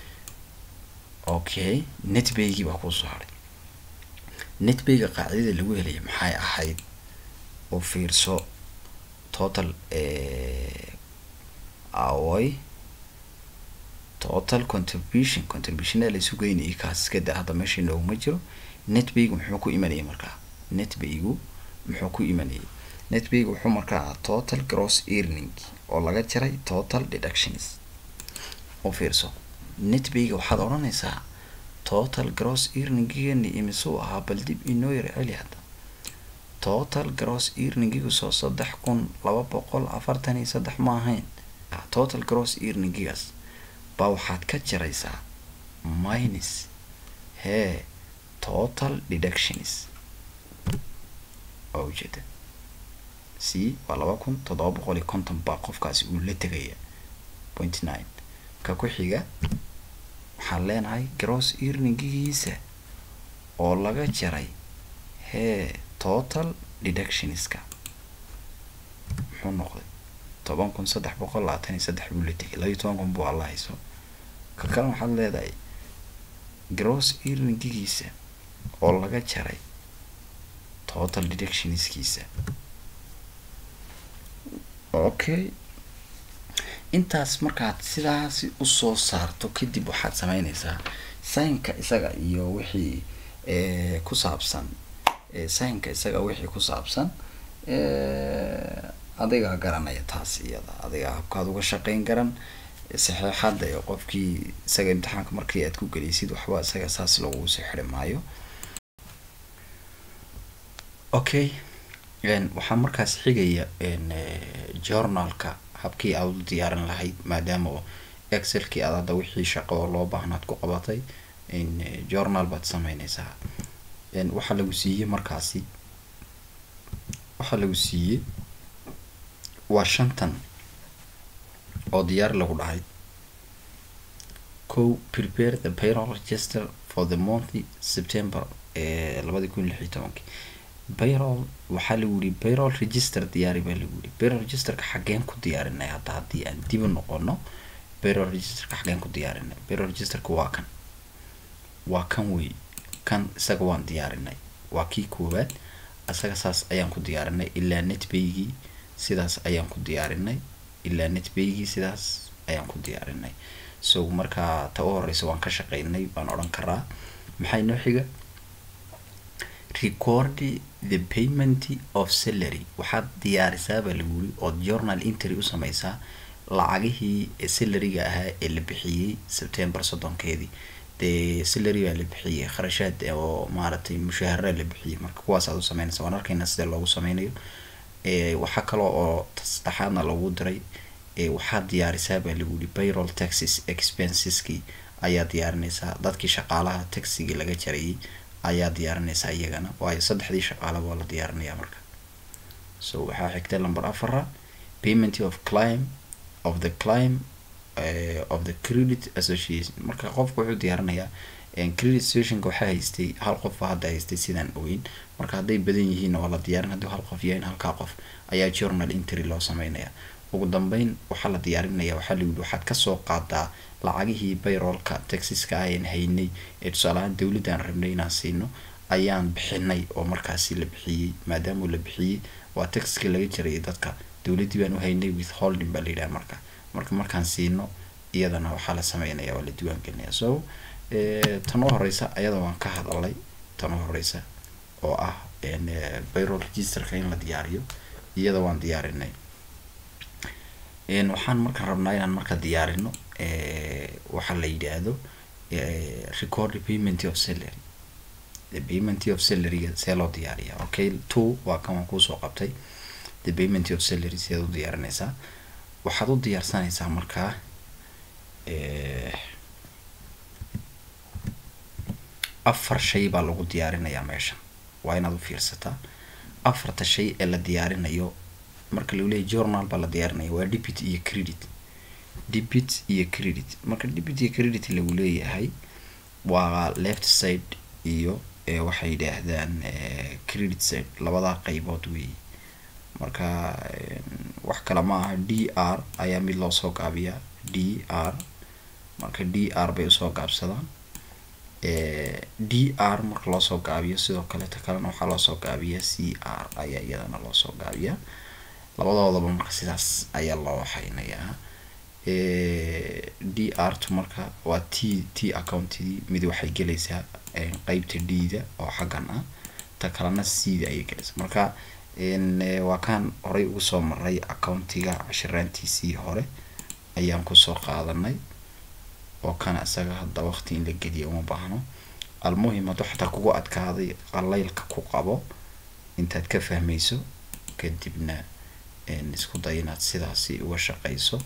Speaker 1: okay netbaygii baa kuusoo haray netbayga qaacidada lagu helaya maxay ahayd oo fiirso total awoy total contribution contributionaa laysu geynayay kaas iska da hadda meesha nooguma jiro netbaygu muxuu ku imanayay markaa netbaygu muxuu ku imanayay netbaygu wuxuu markaa ahaa total gross earning oo laga jaray total deductions oo fiirso netbayga waxaad odhanaysaa total gross earningigeeni imisuu ahaa bal dib inoo yar celi hadda total gross earningigu soo saddex kun laba boqol afartan iyo saddex ma ahayn total gross earningigaas baa waxaad ka jaraysaa minus hee total deductions waa ujeeda c waa laba kun toddoba boqol iyo konton baa qofkaasi uu la tegaya point nine ka ku xiga waxaan leenahay gross earningigiisa oo laga jaray hee total deductionska muxuu noqday toban kun saddex boqol labaatan iyo saddex buu la tegay labayo toban kun buu alla hayso ka kale waxaad leedahay gross earningigiisa oo laga jaray total deductionskiisa okay intaas markaad sidaasi usoo saarto kadib waxaad sameyneysaa saynka isaga iyo wixii ku saabsan saynka isaga wixii ku saabsan adigaa garanaya taas iyada adigaa habkaad uga shaqeyn garan saxeexada ee qofkii isaga imtixaanka markii aad ku geliysid waxba isaga saas lagu soo xiri maayo okay waxaa markaas xigaya journalka habkii aad u diyaarin lahayd maadaama oo excelkii aad hadda wixii shaqo oo loo baahnaad ku qabatay journal baad sameyneysaa waxaa lagu siiyey markaasi waxaa lagu siiyey waa shantan oo diyaar lagu dhahay co prepare the payroll register for the month september ee labadi kun lix iyo tobankii payroll waxaa lagu yihi payroll register diyaari baa lagu yihi payroll registerka xageen ku diyaarinay hadda haddii aan dib u noqono payroll registerka xageen ku diyaarinay payroll registerka waa kan waa kan wey kan isaga waan diyaarinay waa kii koowaad isaga saas ayaan ku diyaarinay ilaa netbaygii sidaas ayaan ku diyaarinay ilaa netbaygii sidaas ayaan ku diyaarinay so markaa ta u horeysa waan ka shaqeynay baan odhan karaa maxay noo xiga record the payment of salary waxaad diyaarisaa baa lagu yiri ood journal entry u sameysaa lacagihii salaryga ahaa ee la bixiyey september soddonkeedii dee salary baa la bixiyey kharashaad oo maaragtay mushahara la bixiyey marka kuwaas aad u sameynaysa waan arkayna sida loogu sameynayo waxaa kaloo oo saddexaadna lagu diray waxaad diyaarisaa baa lagu yihi payroll taxes expenseski ayaa diyaarinaysaa dadkii shaqaalaha taxigii laga jarayay ayaa diyaarinaysaa iyagana waayo saddexdii shaqaalaba waa la diyaarinayaa marka so waxaa xigtay number afara payment of clim of the clim uh, of the credit association marka qofku wuxuu diyaarinayaa credit associationka waxaa haystay hal qof hadda haystay sidaan ogeyn marka hadday badan yihiin waa la diyaarin haddii hal qof yahayn halkaa qof ayaa journal entry loo sameynaya ugu dambeyn waxaa la diyaarinaya waxaa la yidhi waxaad kasoo qaadaa lacagihii bayroolka taxiska ayan haynay ee tusaalahaan dowladaan rabnay inaan siino ayaan bixinay oo markaasi la bixiyey maadaama la bixiyey waa taxiska laga jarayay dadka dowladdii baan u haynay with holding baa la yidhaha marka marka markaan siino iyadana waxaa la sameynaya waa la diiwaan gelinaya so tan u horeysa ayada waan ka hadalay tan u horeysa oo ah bayroll registerka in la diyaariyo iyada waan diyaarinay waxaan markaan rabnaa inaan marka diyaarino waxaa la yidhaahdo record payment of salary the payment of salaryga see loo diyaariya okay two waa kan waan kuusoo qabtay the payment of salary seed u diyaarinaysaa waxaad u diyaarsanaysaa markaa afar shay baa lagu diyaarinayaa meeshan waa inaad u fiirsataa afarta shay ee la diyaarinayo marka lagu leeyahy journal baa la diyaarinaya waa debit iyo credit debit iyo credit marka debit iyo credit lagu leeyahay waa left side iyo waxay yidhaahdaan credit side labadaa qeybood weeye marka wax kale ma aha d r ayaa mid loo soo gaabiyaa d r marka d r bay usoo gaabsadaan d r marka loosoo gaabiyo sidoo kaleeta kalena waxaa loosoo gaabiyaa c r ayaa iyadana loosoo gaabiyaa labadoodaba marka sidaas ayaa loo waxaynayaa d r tu marka waa t t accountidii mid waxay gelaysaa qeybta d-da oo xaggan ah ta kalena c-da ayay gelaysaa marka waa kaan horey ugu soo maray accountiga cashiraantiisii hore ayaan kusoo qaadanay oo kana isaga hadda waqti in la geliya uma baahno almuhim hadduu xataa kugu adkaaday qalaylka ku qabo intaad ka fahmayso kadibna isku day inaad sidaasi uga shaqeyso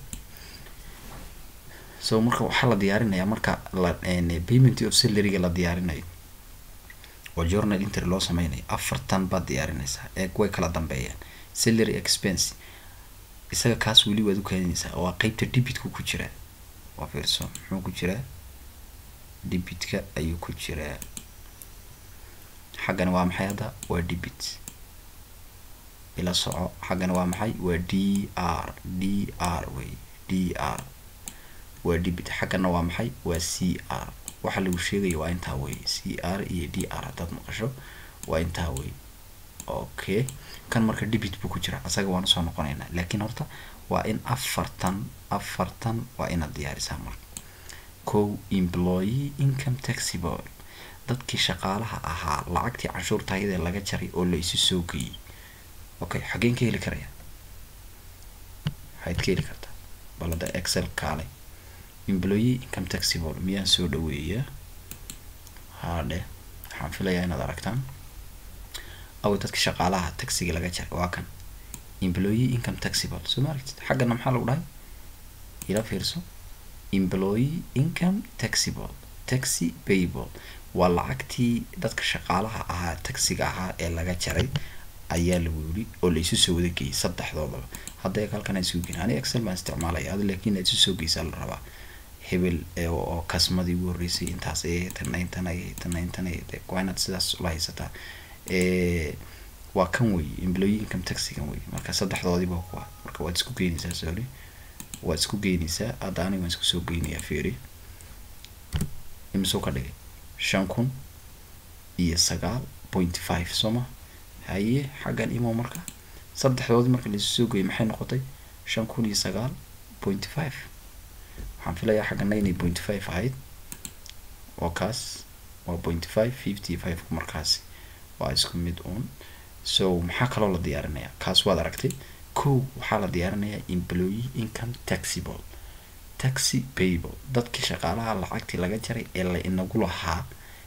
Speaker 1: so marka waxaa la diyaarinayaa marka la payment of salaryga la diyaarinayo oo journal intry loo sameynayo afartan baad diyaarinaysaa eeg way kala dambeeyaan salary expense isaga kaas weli waad u keeninaysaa waa qeybta debitka ku jiraa waa fiirso muxuu ku jiraa debitka ayuu ku jiraa xaggana waa maxay hadda waa debit ila soco xaggana waa maxay waa d r d r wey d r waa debit xaggana waa maxay waa c r waxa lagu sheegaya waa intaa wey c r iyo d r haddaad maqasho waa intaa wey okay kan marka debit buu ku jira asaga waan usoo noqonaynaa laakiin horta waa in afartan afartan waa inaad diyaarisaa marka kow employee income taxable dadkii shaqaalaha ahaa lacagtii canshuurta ayadee laga jaray oo la isu soo geeyey okay xageen ka heli karaya waxayd ka heli kartaa balada excel kaale employee income taxable miyaan soo dhaweeyaa haadhe waxaan filayaa inaad aragtaan aw dadka shaqaalaha taxiga laga jaray waa kan employee income taxable soo ma aragtid xaggana maxaa lagu dhahay ila fiirso employee income taxable taxi payable waa lacagtii dadka shaqaalaha ahaa taxiga ahaa ee laga jaray ayaa lagu yiri oo la isu soo wada geeyay saddexdoodaba hadda eeg halkan aan isugu geyn ani excel baan isticmaalaya ad laakiin aad isu soo geysaa la rabaa hebel oo kasmadii ugu horreysay intaas ay tana intan ay tana intan ay waa inaad sidaas ula haysataa waa kan wey employee income taxigan wey marka saddexdoodiiba kuwa marka waad isku geynaysaa sorry waad isku geynaysaa hadda aniga waan isku soo geynayaa fiiri imisuu ka dhigay shan kun iyo sagaal point five soo ma haye xaggan imo marka saddexdoodii marka laisu soo geeyay maxay noqotay shan kun iyo sagaal point five waxaan filayaa xaggana inay point five ahayd oo kaas waa point five fifty five markaasi waa isku mid uun so maxaa kaloo la diyaarinayaa kaas waad aragtay kow waxaa la diyaarinayaa employee income taxable taxi payable dadkii shaqaalaha lacagtii laga jaray ee la inagu lahaa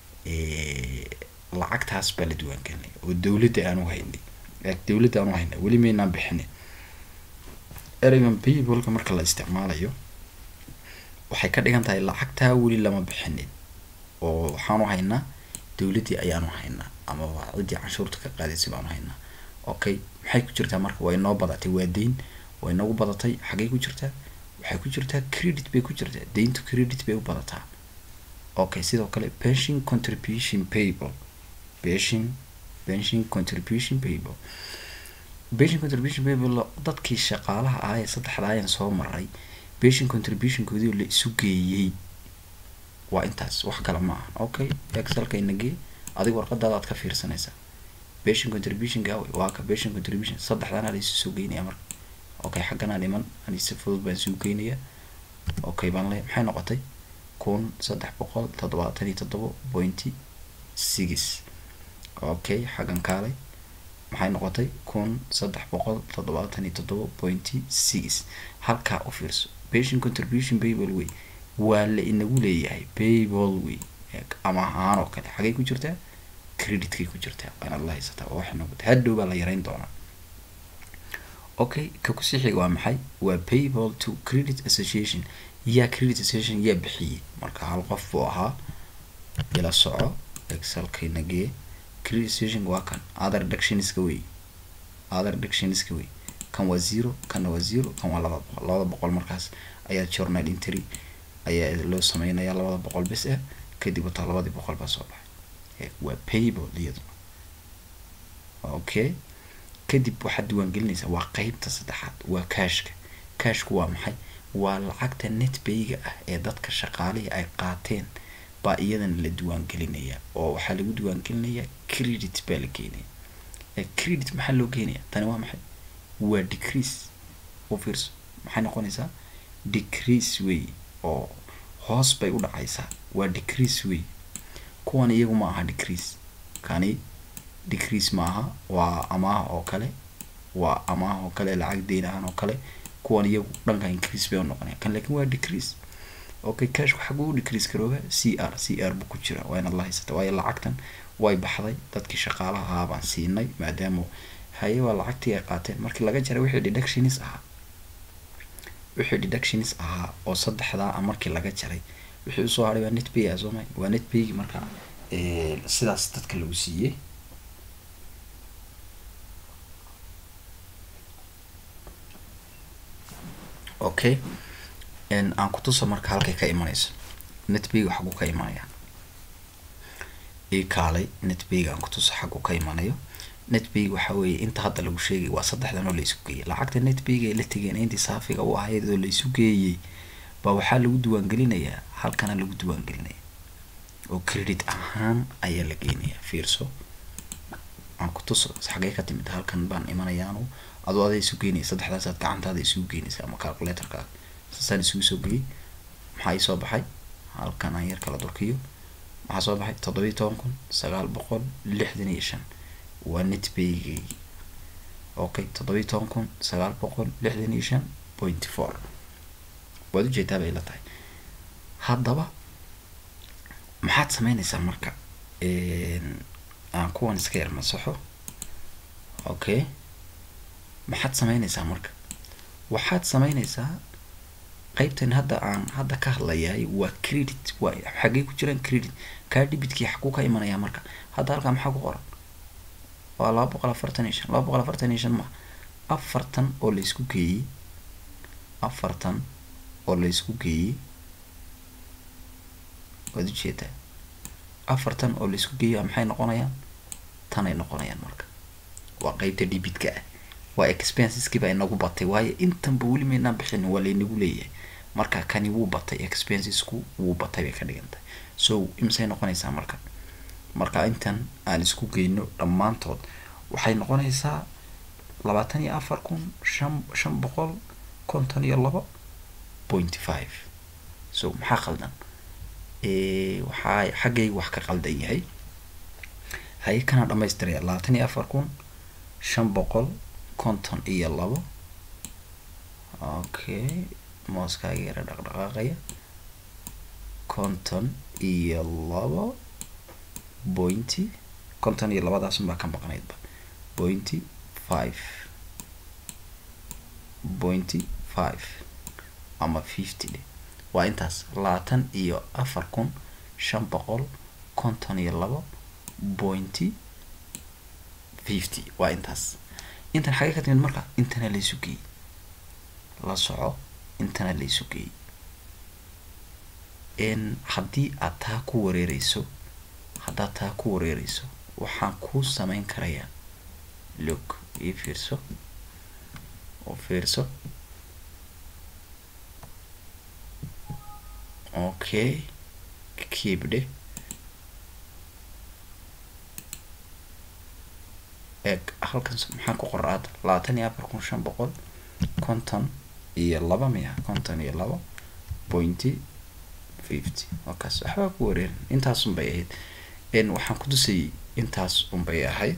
Speaker 1: lacagtaas baa la diiwaangelinaya oo dowladda aanu haynay dowladda aanu haynay weli maynaan bixinin ereygan payableka marka la isticmaalayo waxay ka dhigan tahay lacagtaa weli lama bixinin oo waxaanu haynaa dowladdii ayaanu haynaa ama waa ciddii canshuurta ka qaadaysay baanu haynaa okay maxay ku jirtaa marka way noo badatay waa deyn way nagu badatay xaggay ku jirtaa waxay ku jirtaa credit bay ku jirtaa deyntu credit bay u badataa okay sidoo kale pension contribution payable pension pension contribution payable pension contribution payable dadkii shaqaalaha ah ee saddexda ayaan soo maray pension contributionkoodii la isu geeyey waa intaas wax kale ma aha okay excelka inagee adiga warqadaada aad ka fiirsanaysaa pension contribution gaawe waa ka pension contribution saddexdana la isu soo geynaya marka okay xagganaa dhiman ani si fudud baan isugu geynayaa okay baan le maxay noqotay kun saddex boqol toddobaatan iyo toddoba pointy six okay xaggan kaalay maxay noqotay kun saddex boqol toddobaatan iyo toddoba pointy six halkaa u fiirso pension contribution payable way waa la inagu leeyahay payable way ama ahaan oo kale xagay ku jirtaa creditkay ku jirtaa waa inaad la haysataa waa wax nagu hadhow baa la yareyn doonaa okay ka kusii xiga waa maxay waa payable to credit association yaa credit association yaa bixiyey marka hal qof buu ahaa ila soco excelkaynagee credit association waa kan other reductionska wey other reductionska wey kan waa zero kanna waa zero kan waa laba boqol labada boqol markaas ayaa journal entry ayaa loo sameynaya labada boqol bis ah kadib wataa labadii boqol baa soo baxay waa payable iyadu okay kadib waxaad diiwaangelinaysaa waa qeybta saddexaad waa cashka cashku waa maxay waa lacagta netbayga ah ee dadka shaqaalihii ay qaateen baa iyadana la diiwaangelinaya oo waxaa lagu diiwaangelinayaa credit baa la geenaya credit maxaa loo geenaya tani waa maxay waa decrease u fiirso maxay noqonaysaa decrease way oo hoos bay u dhacaysaa waa decrease way kuwan iyagu ma aha decrease kani decrease maaha waa amaah oo kale waa amaah oo kale lacag deyn ahaan oo kale kuwan iyagu dhanka increase bay u noqonaya kan laakiin waa decrease okay cashku xaguu u decrease garooba c r c r buu ku jira waa inaad la haysata waayo lacagtan way baxday dadkii shaqaalaha ahaa baan siinay maadaama haye waa lacagtii ay qaateen markii laga jaray wixii deductionis ahaa wixii deductionis ahaa oo saddexdaa markii laga jaray wixii usoo haray waa net pay ah soomay waa net paygi marka sidaas dadka lagu siiyey okay aan kutuso marka halkay ka imanayso netbayga xaguu ka imanaya ii kaalay netbayga aan kutuso xaguu ka imanayo netbayga waxa weeye inta hadda lagu sheegay waa saddexdan oo la isu geeyay lacagta netbayga ay la tegeen intii saafiga u ahayd oo la isu geeyey baa waxaa lagu diiwaangelinayaa halkana lagu diiwaangelinaya oo credit ahaan ayaa la geenaya fiirso aan ku tuso xagee ka timid halkan baan imanayaanu adoo aday isu geynaya saddexdaasaad gacantaada isugu geynaysa ama calculatorkaaga saasaan isugu soo geliyay maxaa ii soo baxay halkan aan yar kala durkiyo maxaa soo baxay toddobiyi toban kun sagaal boqol lixdan iyo shan waa net baygeygi okay toddobiyi toban kun sagaal boqol lixdan iyo shan point four waad ujeedaa bay la tahay haddaba maxaad sameynaysaa marka aan kuwan iska yar masaxo okay maxaad sameynaysaa marka waxaad sameynaysaa qaybtan hadda aan hadda ka hadlayahay waa credit waa xaggey ku jiraan credit kaa dhibitkii xaguu ka imanayaa marka hadda halkaa maxaa ku qoran waa laba boqol afartan iyo shan laba boqol afartan iyo shan ma afartan oo laysku geeyey afartan oo laysku geeyey waad ujeedaa afartan oo laysku geeyey maxay noqonayaan tanay noqonayaan marka waa qeybta dhibitka ah waa expenseski baa inagu batay waayo intanba weli maynaan bixin waa laynagu leeyahay marka kani wuu batay expensesku wuu batay bay ka dhigan tahay so imisay noqonaysaa marka marka intan aan isku geyno dhammaantood waxay noqonaysaa labaatan iyo afar kun shan shan boqol konton iyo laba point five so maxaa qaldan waxaa xaggay wax ka qaldan yahay haye kana dhamaystiraya labaatan iyo afar kun shan boqol konton iyo labo okay mooskaaga yara dhaqdhaqaaqaya konton iyo labo pointy konton iyo labadaasunbaa ka maqnaydba pointy five pointy five ama fifty dhe waa intaas labaatan iyo afar kun shan boqol konton iyo labo pointy fifty waa intaas intan xagee ka timid marka intana laysu geeyey la soco intana laysu geeyey haddii aad taa ku wareereyso haddaad taa ku wareereyso waxaan kuu sameyn karayaa look ii fiirso oo fiirso okay keep dhe eeg halkan maxaa ku qora hadda labaatan iyo afar kun shan boqol konton iyo laba miya konton iyo laba pointy fifty wakaas waxbaa ku wareerin intaas unbay ahayd waxaan ku tusayay intaas unbay ahayd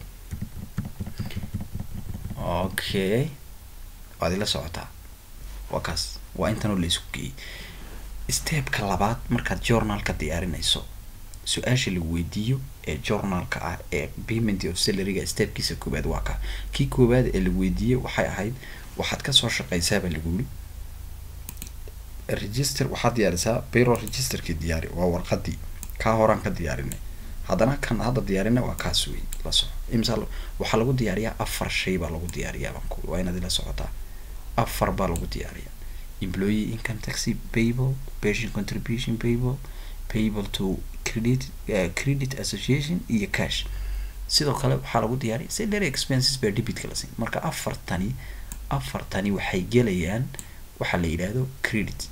Speaker 1: okay waad ila socotaa wakaas waa intanoo la isku geeyey stepka labaad markaad journalka diyaarinayso su-aasha lagu weydiiyo ee journalka ah ee payment of salaryga stepkiisa koowaad waa ka kii koowaad ee lagu weydiiyey waxay ahayd waxaad kasoo shaqeysaabaa lagu yiri register waxaad diyaarisaa payroll registerkii diyaari waa warqadii kaa horaan ka diyaarinay haddana kan hadda diyaarina waa kaas wey la soco imsa waxaa lagu diyaariyaa afar shay baa lagu diyaariyaa banku waa inaad ila socotaa afar baa lagu diyaariyaa employee income taxi payable patient contribution payable payable to credit uh, credit association iyo cash sidoo kale waxaa lagu diyaariya salary expenses baa debitka la siin marka afartani afartani waxay gelayaan waxaa la yidhaahdo credit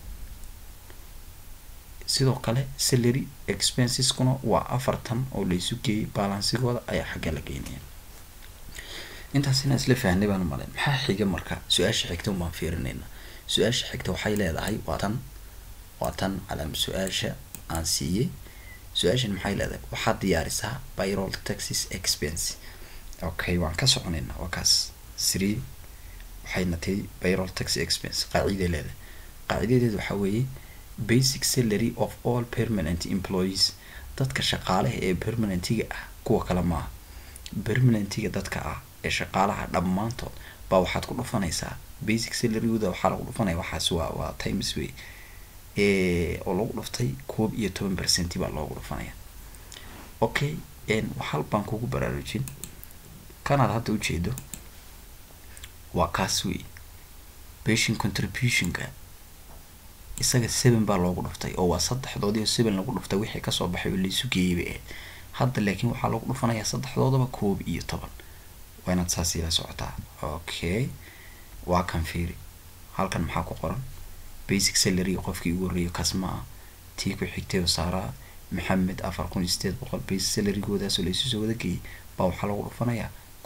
Speaker 1: sidoo kale salary expenseskuna waa afartan oo laysu geeyay balansigooda ayaa xagga la geynaya intaas inaan isla fahnay baan umalayn maxaa xiga marka su-aasha xigta un baan fiirinayna su-aasha xigta waxay leedahay waa tan waa tan calaam su-aasha aan siiyey su-aashan maxay leedahay waxaad diyaarisaa payroll taxes expense okay waan ka soconaynaa waa kaas three waxayna tahay payroll tax expense qaaciday leedahay qaacidadeed waxaa weeye basic salary of all permanent employees dadka shaqaalaha ee permanentiga ah kuwa kale maaha permanentiga dadka ah ee shaqaalaha dhammaantood baa waxaad ku dhufanaysaa basic salarygooda waxaa lagu dhufanaya waxaas waa waa times way oo lagu dhuftay koob iyo toban percenti baa loogu dhufanaya okay hal baan kugu baraarujin kanaad hadda ujeedo waa kaas wey patient contributionka isaga seven baa loogu dhuftay oo waa saddexdoodii oo seven lagu dhuftay wixii kasoo baxay oo laisu geeyay bay ahayd hadda laakiin waxaa lagu dhufanayaa saddexdoodaba koob iyo toban waa inaad saas ila socotaa okay waa kan fiiri halkan maxaa ku qoran basic salary qofkii ugu horreeyay kasma ah tii ku xigtay oo saaraa maxamed afar kun iyo sideed boqol basic salarygoodaasoo laisu soo wada geeyay baa waxaa lagu dhufanayaa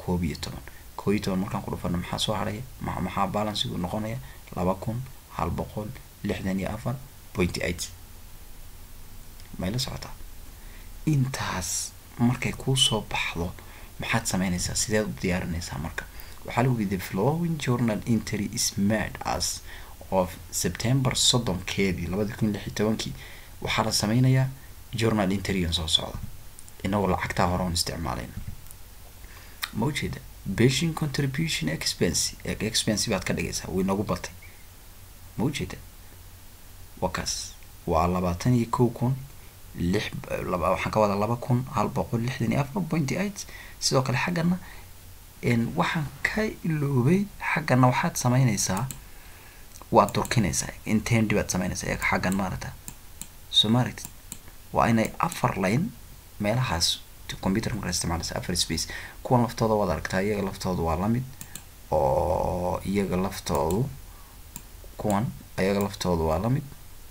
Speaker 1: koob iyo toban koob iyo toban markaan ku dhufano maxaa soo haraya ma maxaa balansigu noqonaya laba kun hal boqol lixdan iyo afar pointy eight may la socotaa intaas markay kuusoo baxdo maxaad sameynaysaa sideed u diyaarinaysaa marka waxaa lagu yidhi the flowing journal entry is made as of september soddonkeedii labadi kun lix iyo tobankii waxaa la sameynayaa journal interyan soo socda inagoo lacagtaa hore on isticmaalayna ma ujeeda beshin contribution expense expense baad ka dhigaysaa way nagu batay ma ujeeda wakaas waa labaatan iyo kow kun lix waxaan ka wadaa laba kun hal boqol lixdan iyo afar pointy eight sidoo kale xaggana waxaan ka iloobay xaggana waxaad sameynaysaa waad durkinaysaa intendi baad sameynaysaa eega xaggan maarata soo maaragtid waa inay afar line meelahaas computer markaa isticmaalaysa afar space kuwan laftooda waad aragtaa iyaga laftooda waa lamid oo iyaga laftoodu kuwan iyaga laftooda waa lamid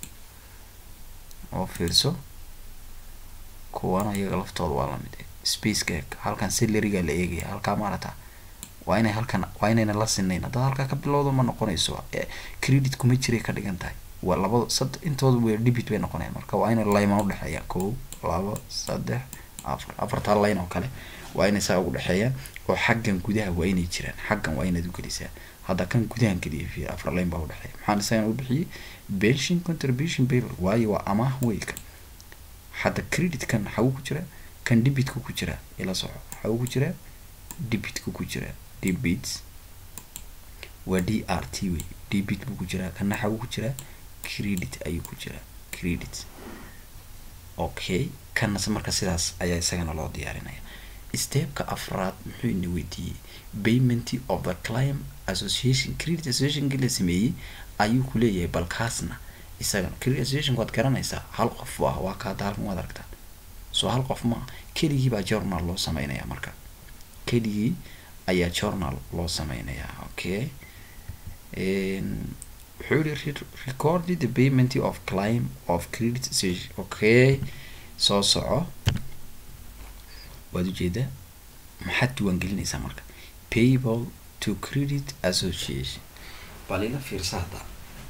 Speaker 1: oo fiirso kuwana iyaga laftooda waa lamid spaceka eeg halkan salariga la eegaya halkaa maarata waa inay halkan waa inayna la sinayn haddaad halkaa ka bilowdo ma noqonayso credit kuma jiray ka dhigan tahay waa labada sad intooda way debit bay noqonayaan marka waa inay layman udhexeeyaan kow labo saddex afar afartaa line oo kale waa inay saa ugu dhexeeyaan oo xaggan gudaha waa inay jiraan xaggan waa inaad ugelisaa hadda kan gudahan geliya fi afar line baa udhexeeya maxaan isagan u bixiyey pension contribution paper waayo waa amaah weyka hadda credit kan xagu ku jira kan debitka ku jira ila soco xagu ku jira debitka ku jira debit waa d r t wey debit buu ku jiraa kana xagu ku jiraa credit ayuu ku jiraa credit okay kanase marka sidaas ayaa isagana loo diyaarinaya stepka afraad muxuu ina weydiiyey payment of the clim association credit associationki la sameeyey ayuu ku leeyahay balkaasna isagana credit associationka waad garanaysaa hal qof ah waa kaada halkan waad aragtaa soo hal qof maa keligii baa journal loo sameynaya marka keligii ayaa journal loo sameynayaa okay wuxuu yihi recorded the payment of clim of credit association okay soo soco waad ujeedaa maxaad diiwaangelinaysaa marka payable to credit association bal ila fiirsa hadda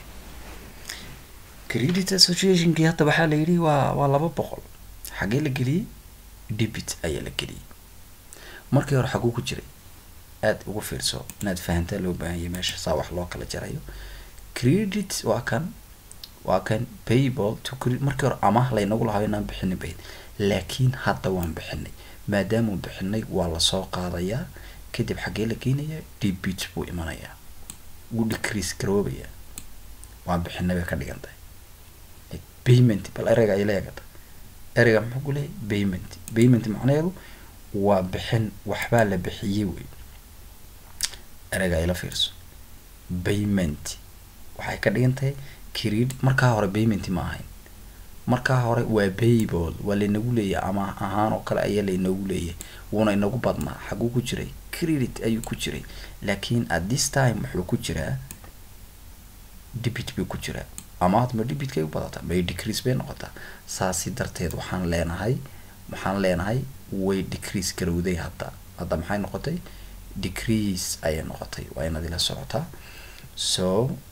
Speaker 1: credit associationkii hadda waxaa la yidhi waa waa laba boqol xagee la geliyey debit ayaa la geliyey markii hore xaguu ku jiray aada ugu fiirso inaad fahantaa loo baahanyay meesha saa wax loo kala jarayo credit waa kan waa kan payable to credit markii hore amaah laynagu lahaa inaan bixinin bayd laakiin hadda waan bixinay maadaamuu bixinay waa lasoo qaadayaa kadib xaggee la geynayaa debit buu imanayaa wuu decrease garoobaya waan bixinay bay ka dhigan tahay payment bal ereyga ay leegata ereyga muxuu ku leeyahy payment payment macnaheedu waa bixin waxbaa la bixiyey wey ereyga ayla fiirso payment waxay ka dhigan tahay credit markaa hore payment ma ahayn markaa hore waa payable waa laynagu leeyahay ama ahaan oo kale ayaa laynagu leeyahay wuuna inagu badnaa xaguu ku jiray credit ayuu ku jiray laakiin at this time wuxuu ku jiraa debit buu ku jiraa ama hadma debitkay u badataa may decrease bay noqotaa saasi darteed waxaan leenahay waxaan leenahay way decrease garowday hadda hadda maxay noqotay decrease ayay noqotay waa inaad ila socotaa so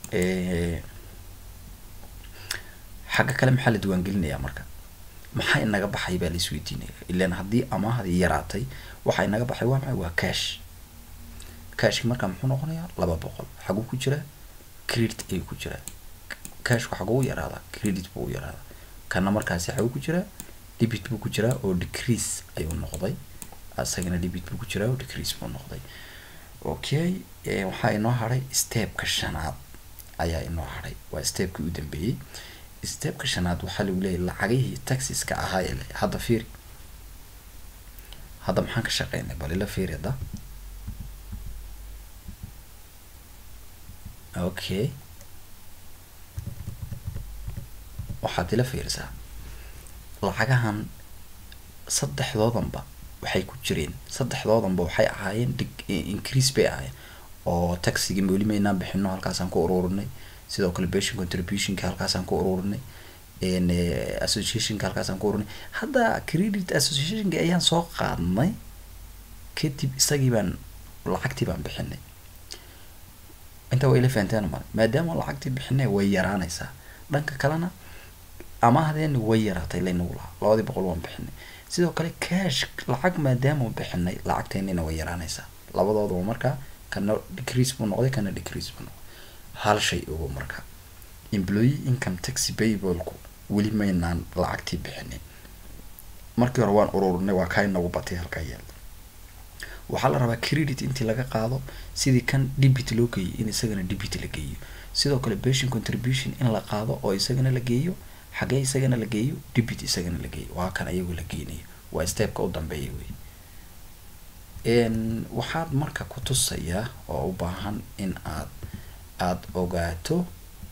Speaker 1: xagga kale maxaa la diiwaangelinayaa marka maxaa inaga baxay baa la isweydiinaya ilan haddii amaahadii yaraatay waxaa inaga baxay waa maxay waa cash cashki markaa muxuu noqonayaa laba boqol xaguu ku jiraa credit ayuu ku jiraa cashku xaguu yaraadaa credit buu u yaraadaa kana markaasi xaguu ku jiraa debit buu ku jiraa oo decrease ayuu noqday asagana debit buu ku jiraa oo decrease buu noqday okay waxaa inoo hadhay stepka shanaad ayaa inoo hadhay waa stepkii u dambeeyey stepka shanaad waxaa lagu leeyahy lacagihii taxiska ahaa ee le hadda fiiri hadda maxaan ka shaqeynay bal ila fiiri hadda okay waxaad ila fiirisaa lacagahan saddexdoodanba waxay ku jireen saddexdoodanba waxay ahaayeen increase bay ahaayeen oo taxigii weli maynaan bixino halkaasaan ku ururinay sidoo kale pension contributionka halkaasaan ku ururinay associationka halkaasaan ku ururinay hadda credit associationka ayaan soo qaadnay kadib isagii baan lacagtii baan bixinay inta waa ila fahanteen male maadaama lacagtii bixinay way yaraanaysaa dhanka kalena amaahdeenni way yaraatay laynagu lahaa labadii boqol waan bixinay sidoo kale cash lacag maadaama bixinay lacagteennina way yaraanaysaa labadooduba markaa kana decrease buu noqday kana decrease buu noqday hal shay ogo marka employee income tax payableku weli maynaan lacagtii bixinin markii hore waan ururinay waa kaa inagu batay halkaa yaal waxaa la rabaa credit intii laga qaado sidii kan debit loo geeyay in isagana debit la geeyo sidoo kale pension contribution in la qaado oo isagana la geeyo xagee isagana la geeyo debit isagana la geeyo waa kan ayagu la geynayo waa stepka u dambeeya wey waxaad marka ku tusayaa oo u baahan in aad aada ogaato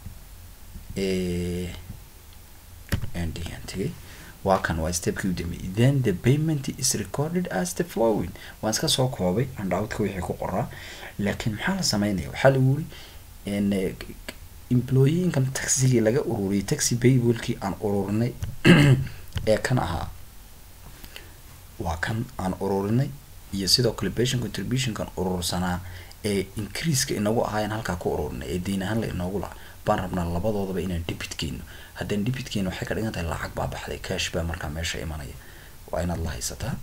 Speaker 1: tegay waa kan waa stepkii u dambeeyay then the payment is recorded as the flowing waan iska soo koobay andhawdka wixii ku qoraa laakiin maxaa la sameynaya waxaa lagu yiri employee income taxigii laga ururiyay taxi payablekii aan ururinay ee kan ahaa waa kan aan ururinay iyo sidoo kale pension contributionkan urursanaa ee increaseka inagu ahaayeen halkaa ku ururinay ee deyn ahaan la inoogu laha baan rabnaa labadoodaba inaan debit geyno haddaan debit geyno waxay ka dhigan tahay lacag baa baxday cash baa markaa meesha imanaya waa inaad la haysataa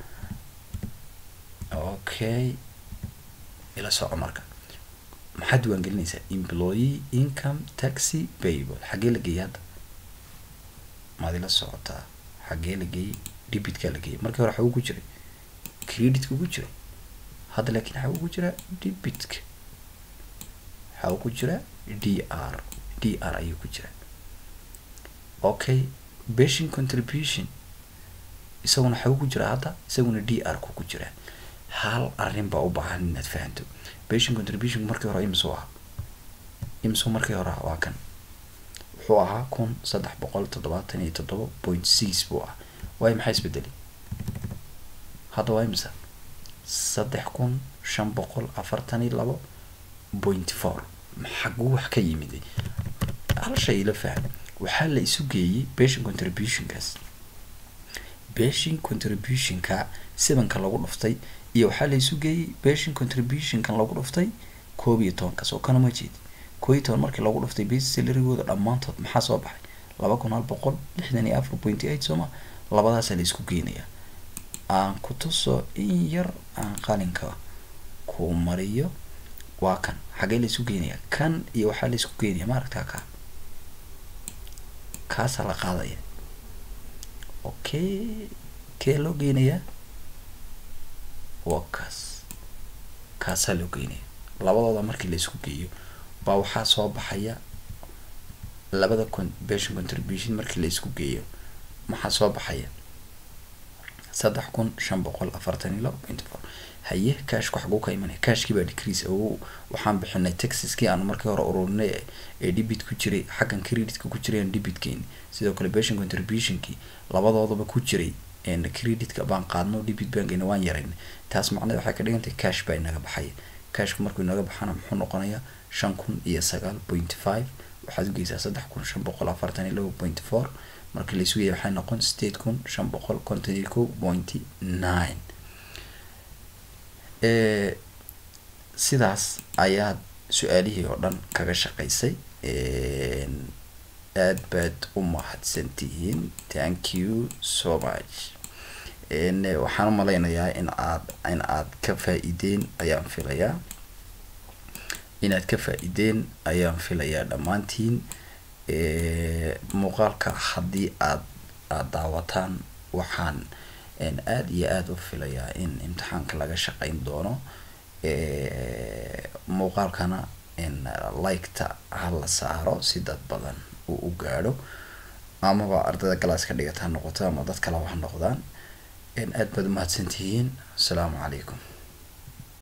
Speaker 1: okay ila soco marka maxaad diiwaangelinaysaa employee income taxi payable xaggee la geeyay hadda maad ila socotaa xaggee la geeyey debitkaa la geeyay markii hore xaguu ku jiray creditka ku jiray hadda laakiin xaguu ku jiraa debitka xaguu ku jiraa d r d r ayuu ku jiraa okay pension contribution isaguna xaguu ku jiraa hadda isaguna d r ku ku jiraa hal arrin baa u baahan inaad fahanto pension contribution markii hore imsuu ahaa imsuu markii hore waa kan wuxuu ahaa kun saddex boqol toddobaatan iyo toddoba point six buu ahaa waayo maxaa isbedelay hadda waa imisa saddex kun shan boqol afartan iyo labo point four xaguu wax ka yimiday hal shay ila faham waxaa la isu geeyey pension contributionkaas pension contributionka sibanka lagu dhuftay iyo waxaa la isu geeyey pension contributionkan lagu dhuftay koob iyo tobankaas oo kana ma jeedi koob iyo toban markii lagu dhuftay base salarigooda dhammaantood maxaa soo baxay laba kun hal boqol lixdan iyo afar point eight sooma labadaasaa la isku geynayaa aan ku tuso in yar aan qalinka ku mariyo waa kan xagee la isu geynayaa kan iyo waxaa la isku geynaya ma aragtaa kaa kaasaa la qaadaya okay kee loo geynayaa waa kaas kaasaa loo geynaya labadooda markii la isku geeyo baa waxaa soo baxaya labada con pension contribution markii la isku geeyo maxaa soo baxaya saddex kun shan boqol afartan iyo labo point four haye cashku xaguu ka imanaya cashkii baa decrease oo waxaan bixinay texaskii aan markii hore ururinay ee debit ku jiray xaggan creditka ku jiray aan debit keeni sidoo kale pension contributionkii labadoodaba ku jiray creditka baan qaadno debit bankina waan yaraynay taas macnada waxay ka dhigantahay cash baa inaga baxaya cashku markuu inaga baxana muxuu noqonayaa shan kun iyo sagaal point five waxaad ugeysaa saddex kun shan boqol afartan iyo labo point four markii la isugaya waxay noqon sideed kun shan boqol konton iyo kow point nine sidaas ayaad su-aalihii oo dhan kaga shaqaysay aad baad u mahadsantihiin thank you so much waxaan u malaynayaa in aad in aad ka faa-ideen ayaan filayaa inaad ka faa-ideen ayaan filayaa dhammaantiin muuqaalka haddii aad aada daawataan waxaan aada iyo aada u filayaa in imtixaanka laga shaqeyn doono muuqaalkana liketa ha la saaro si dad badan uu u gaadho amaba ardayda galaas ka dhigata ha noqoto ama dad kaleba ha noqdaan aad baad umahadsantihiin asalaamu calaykum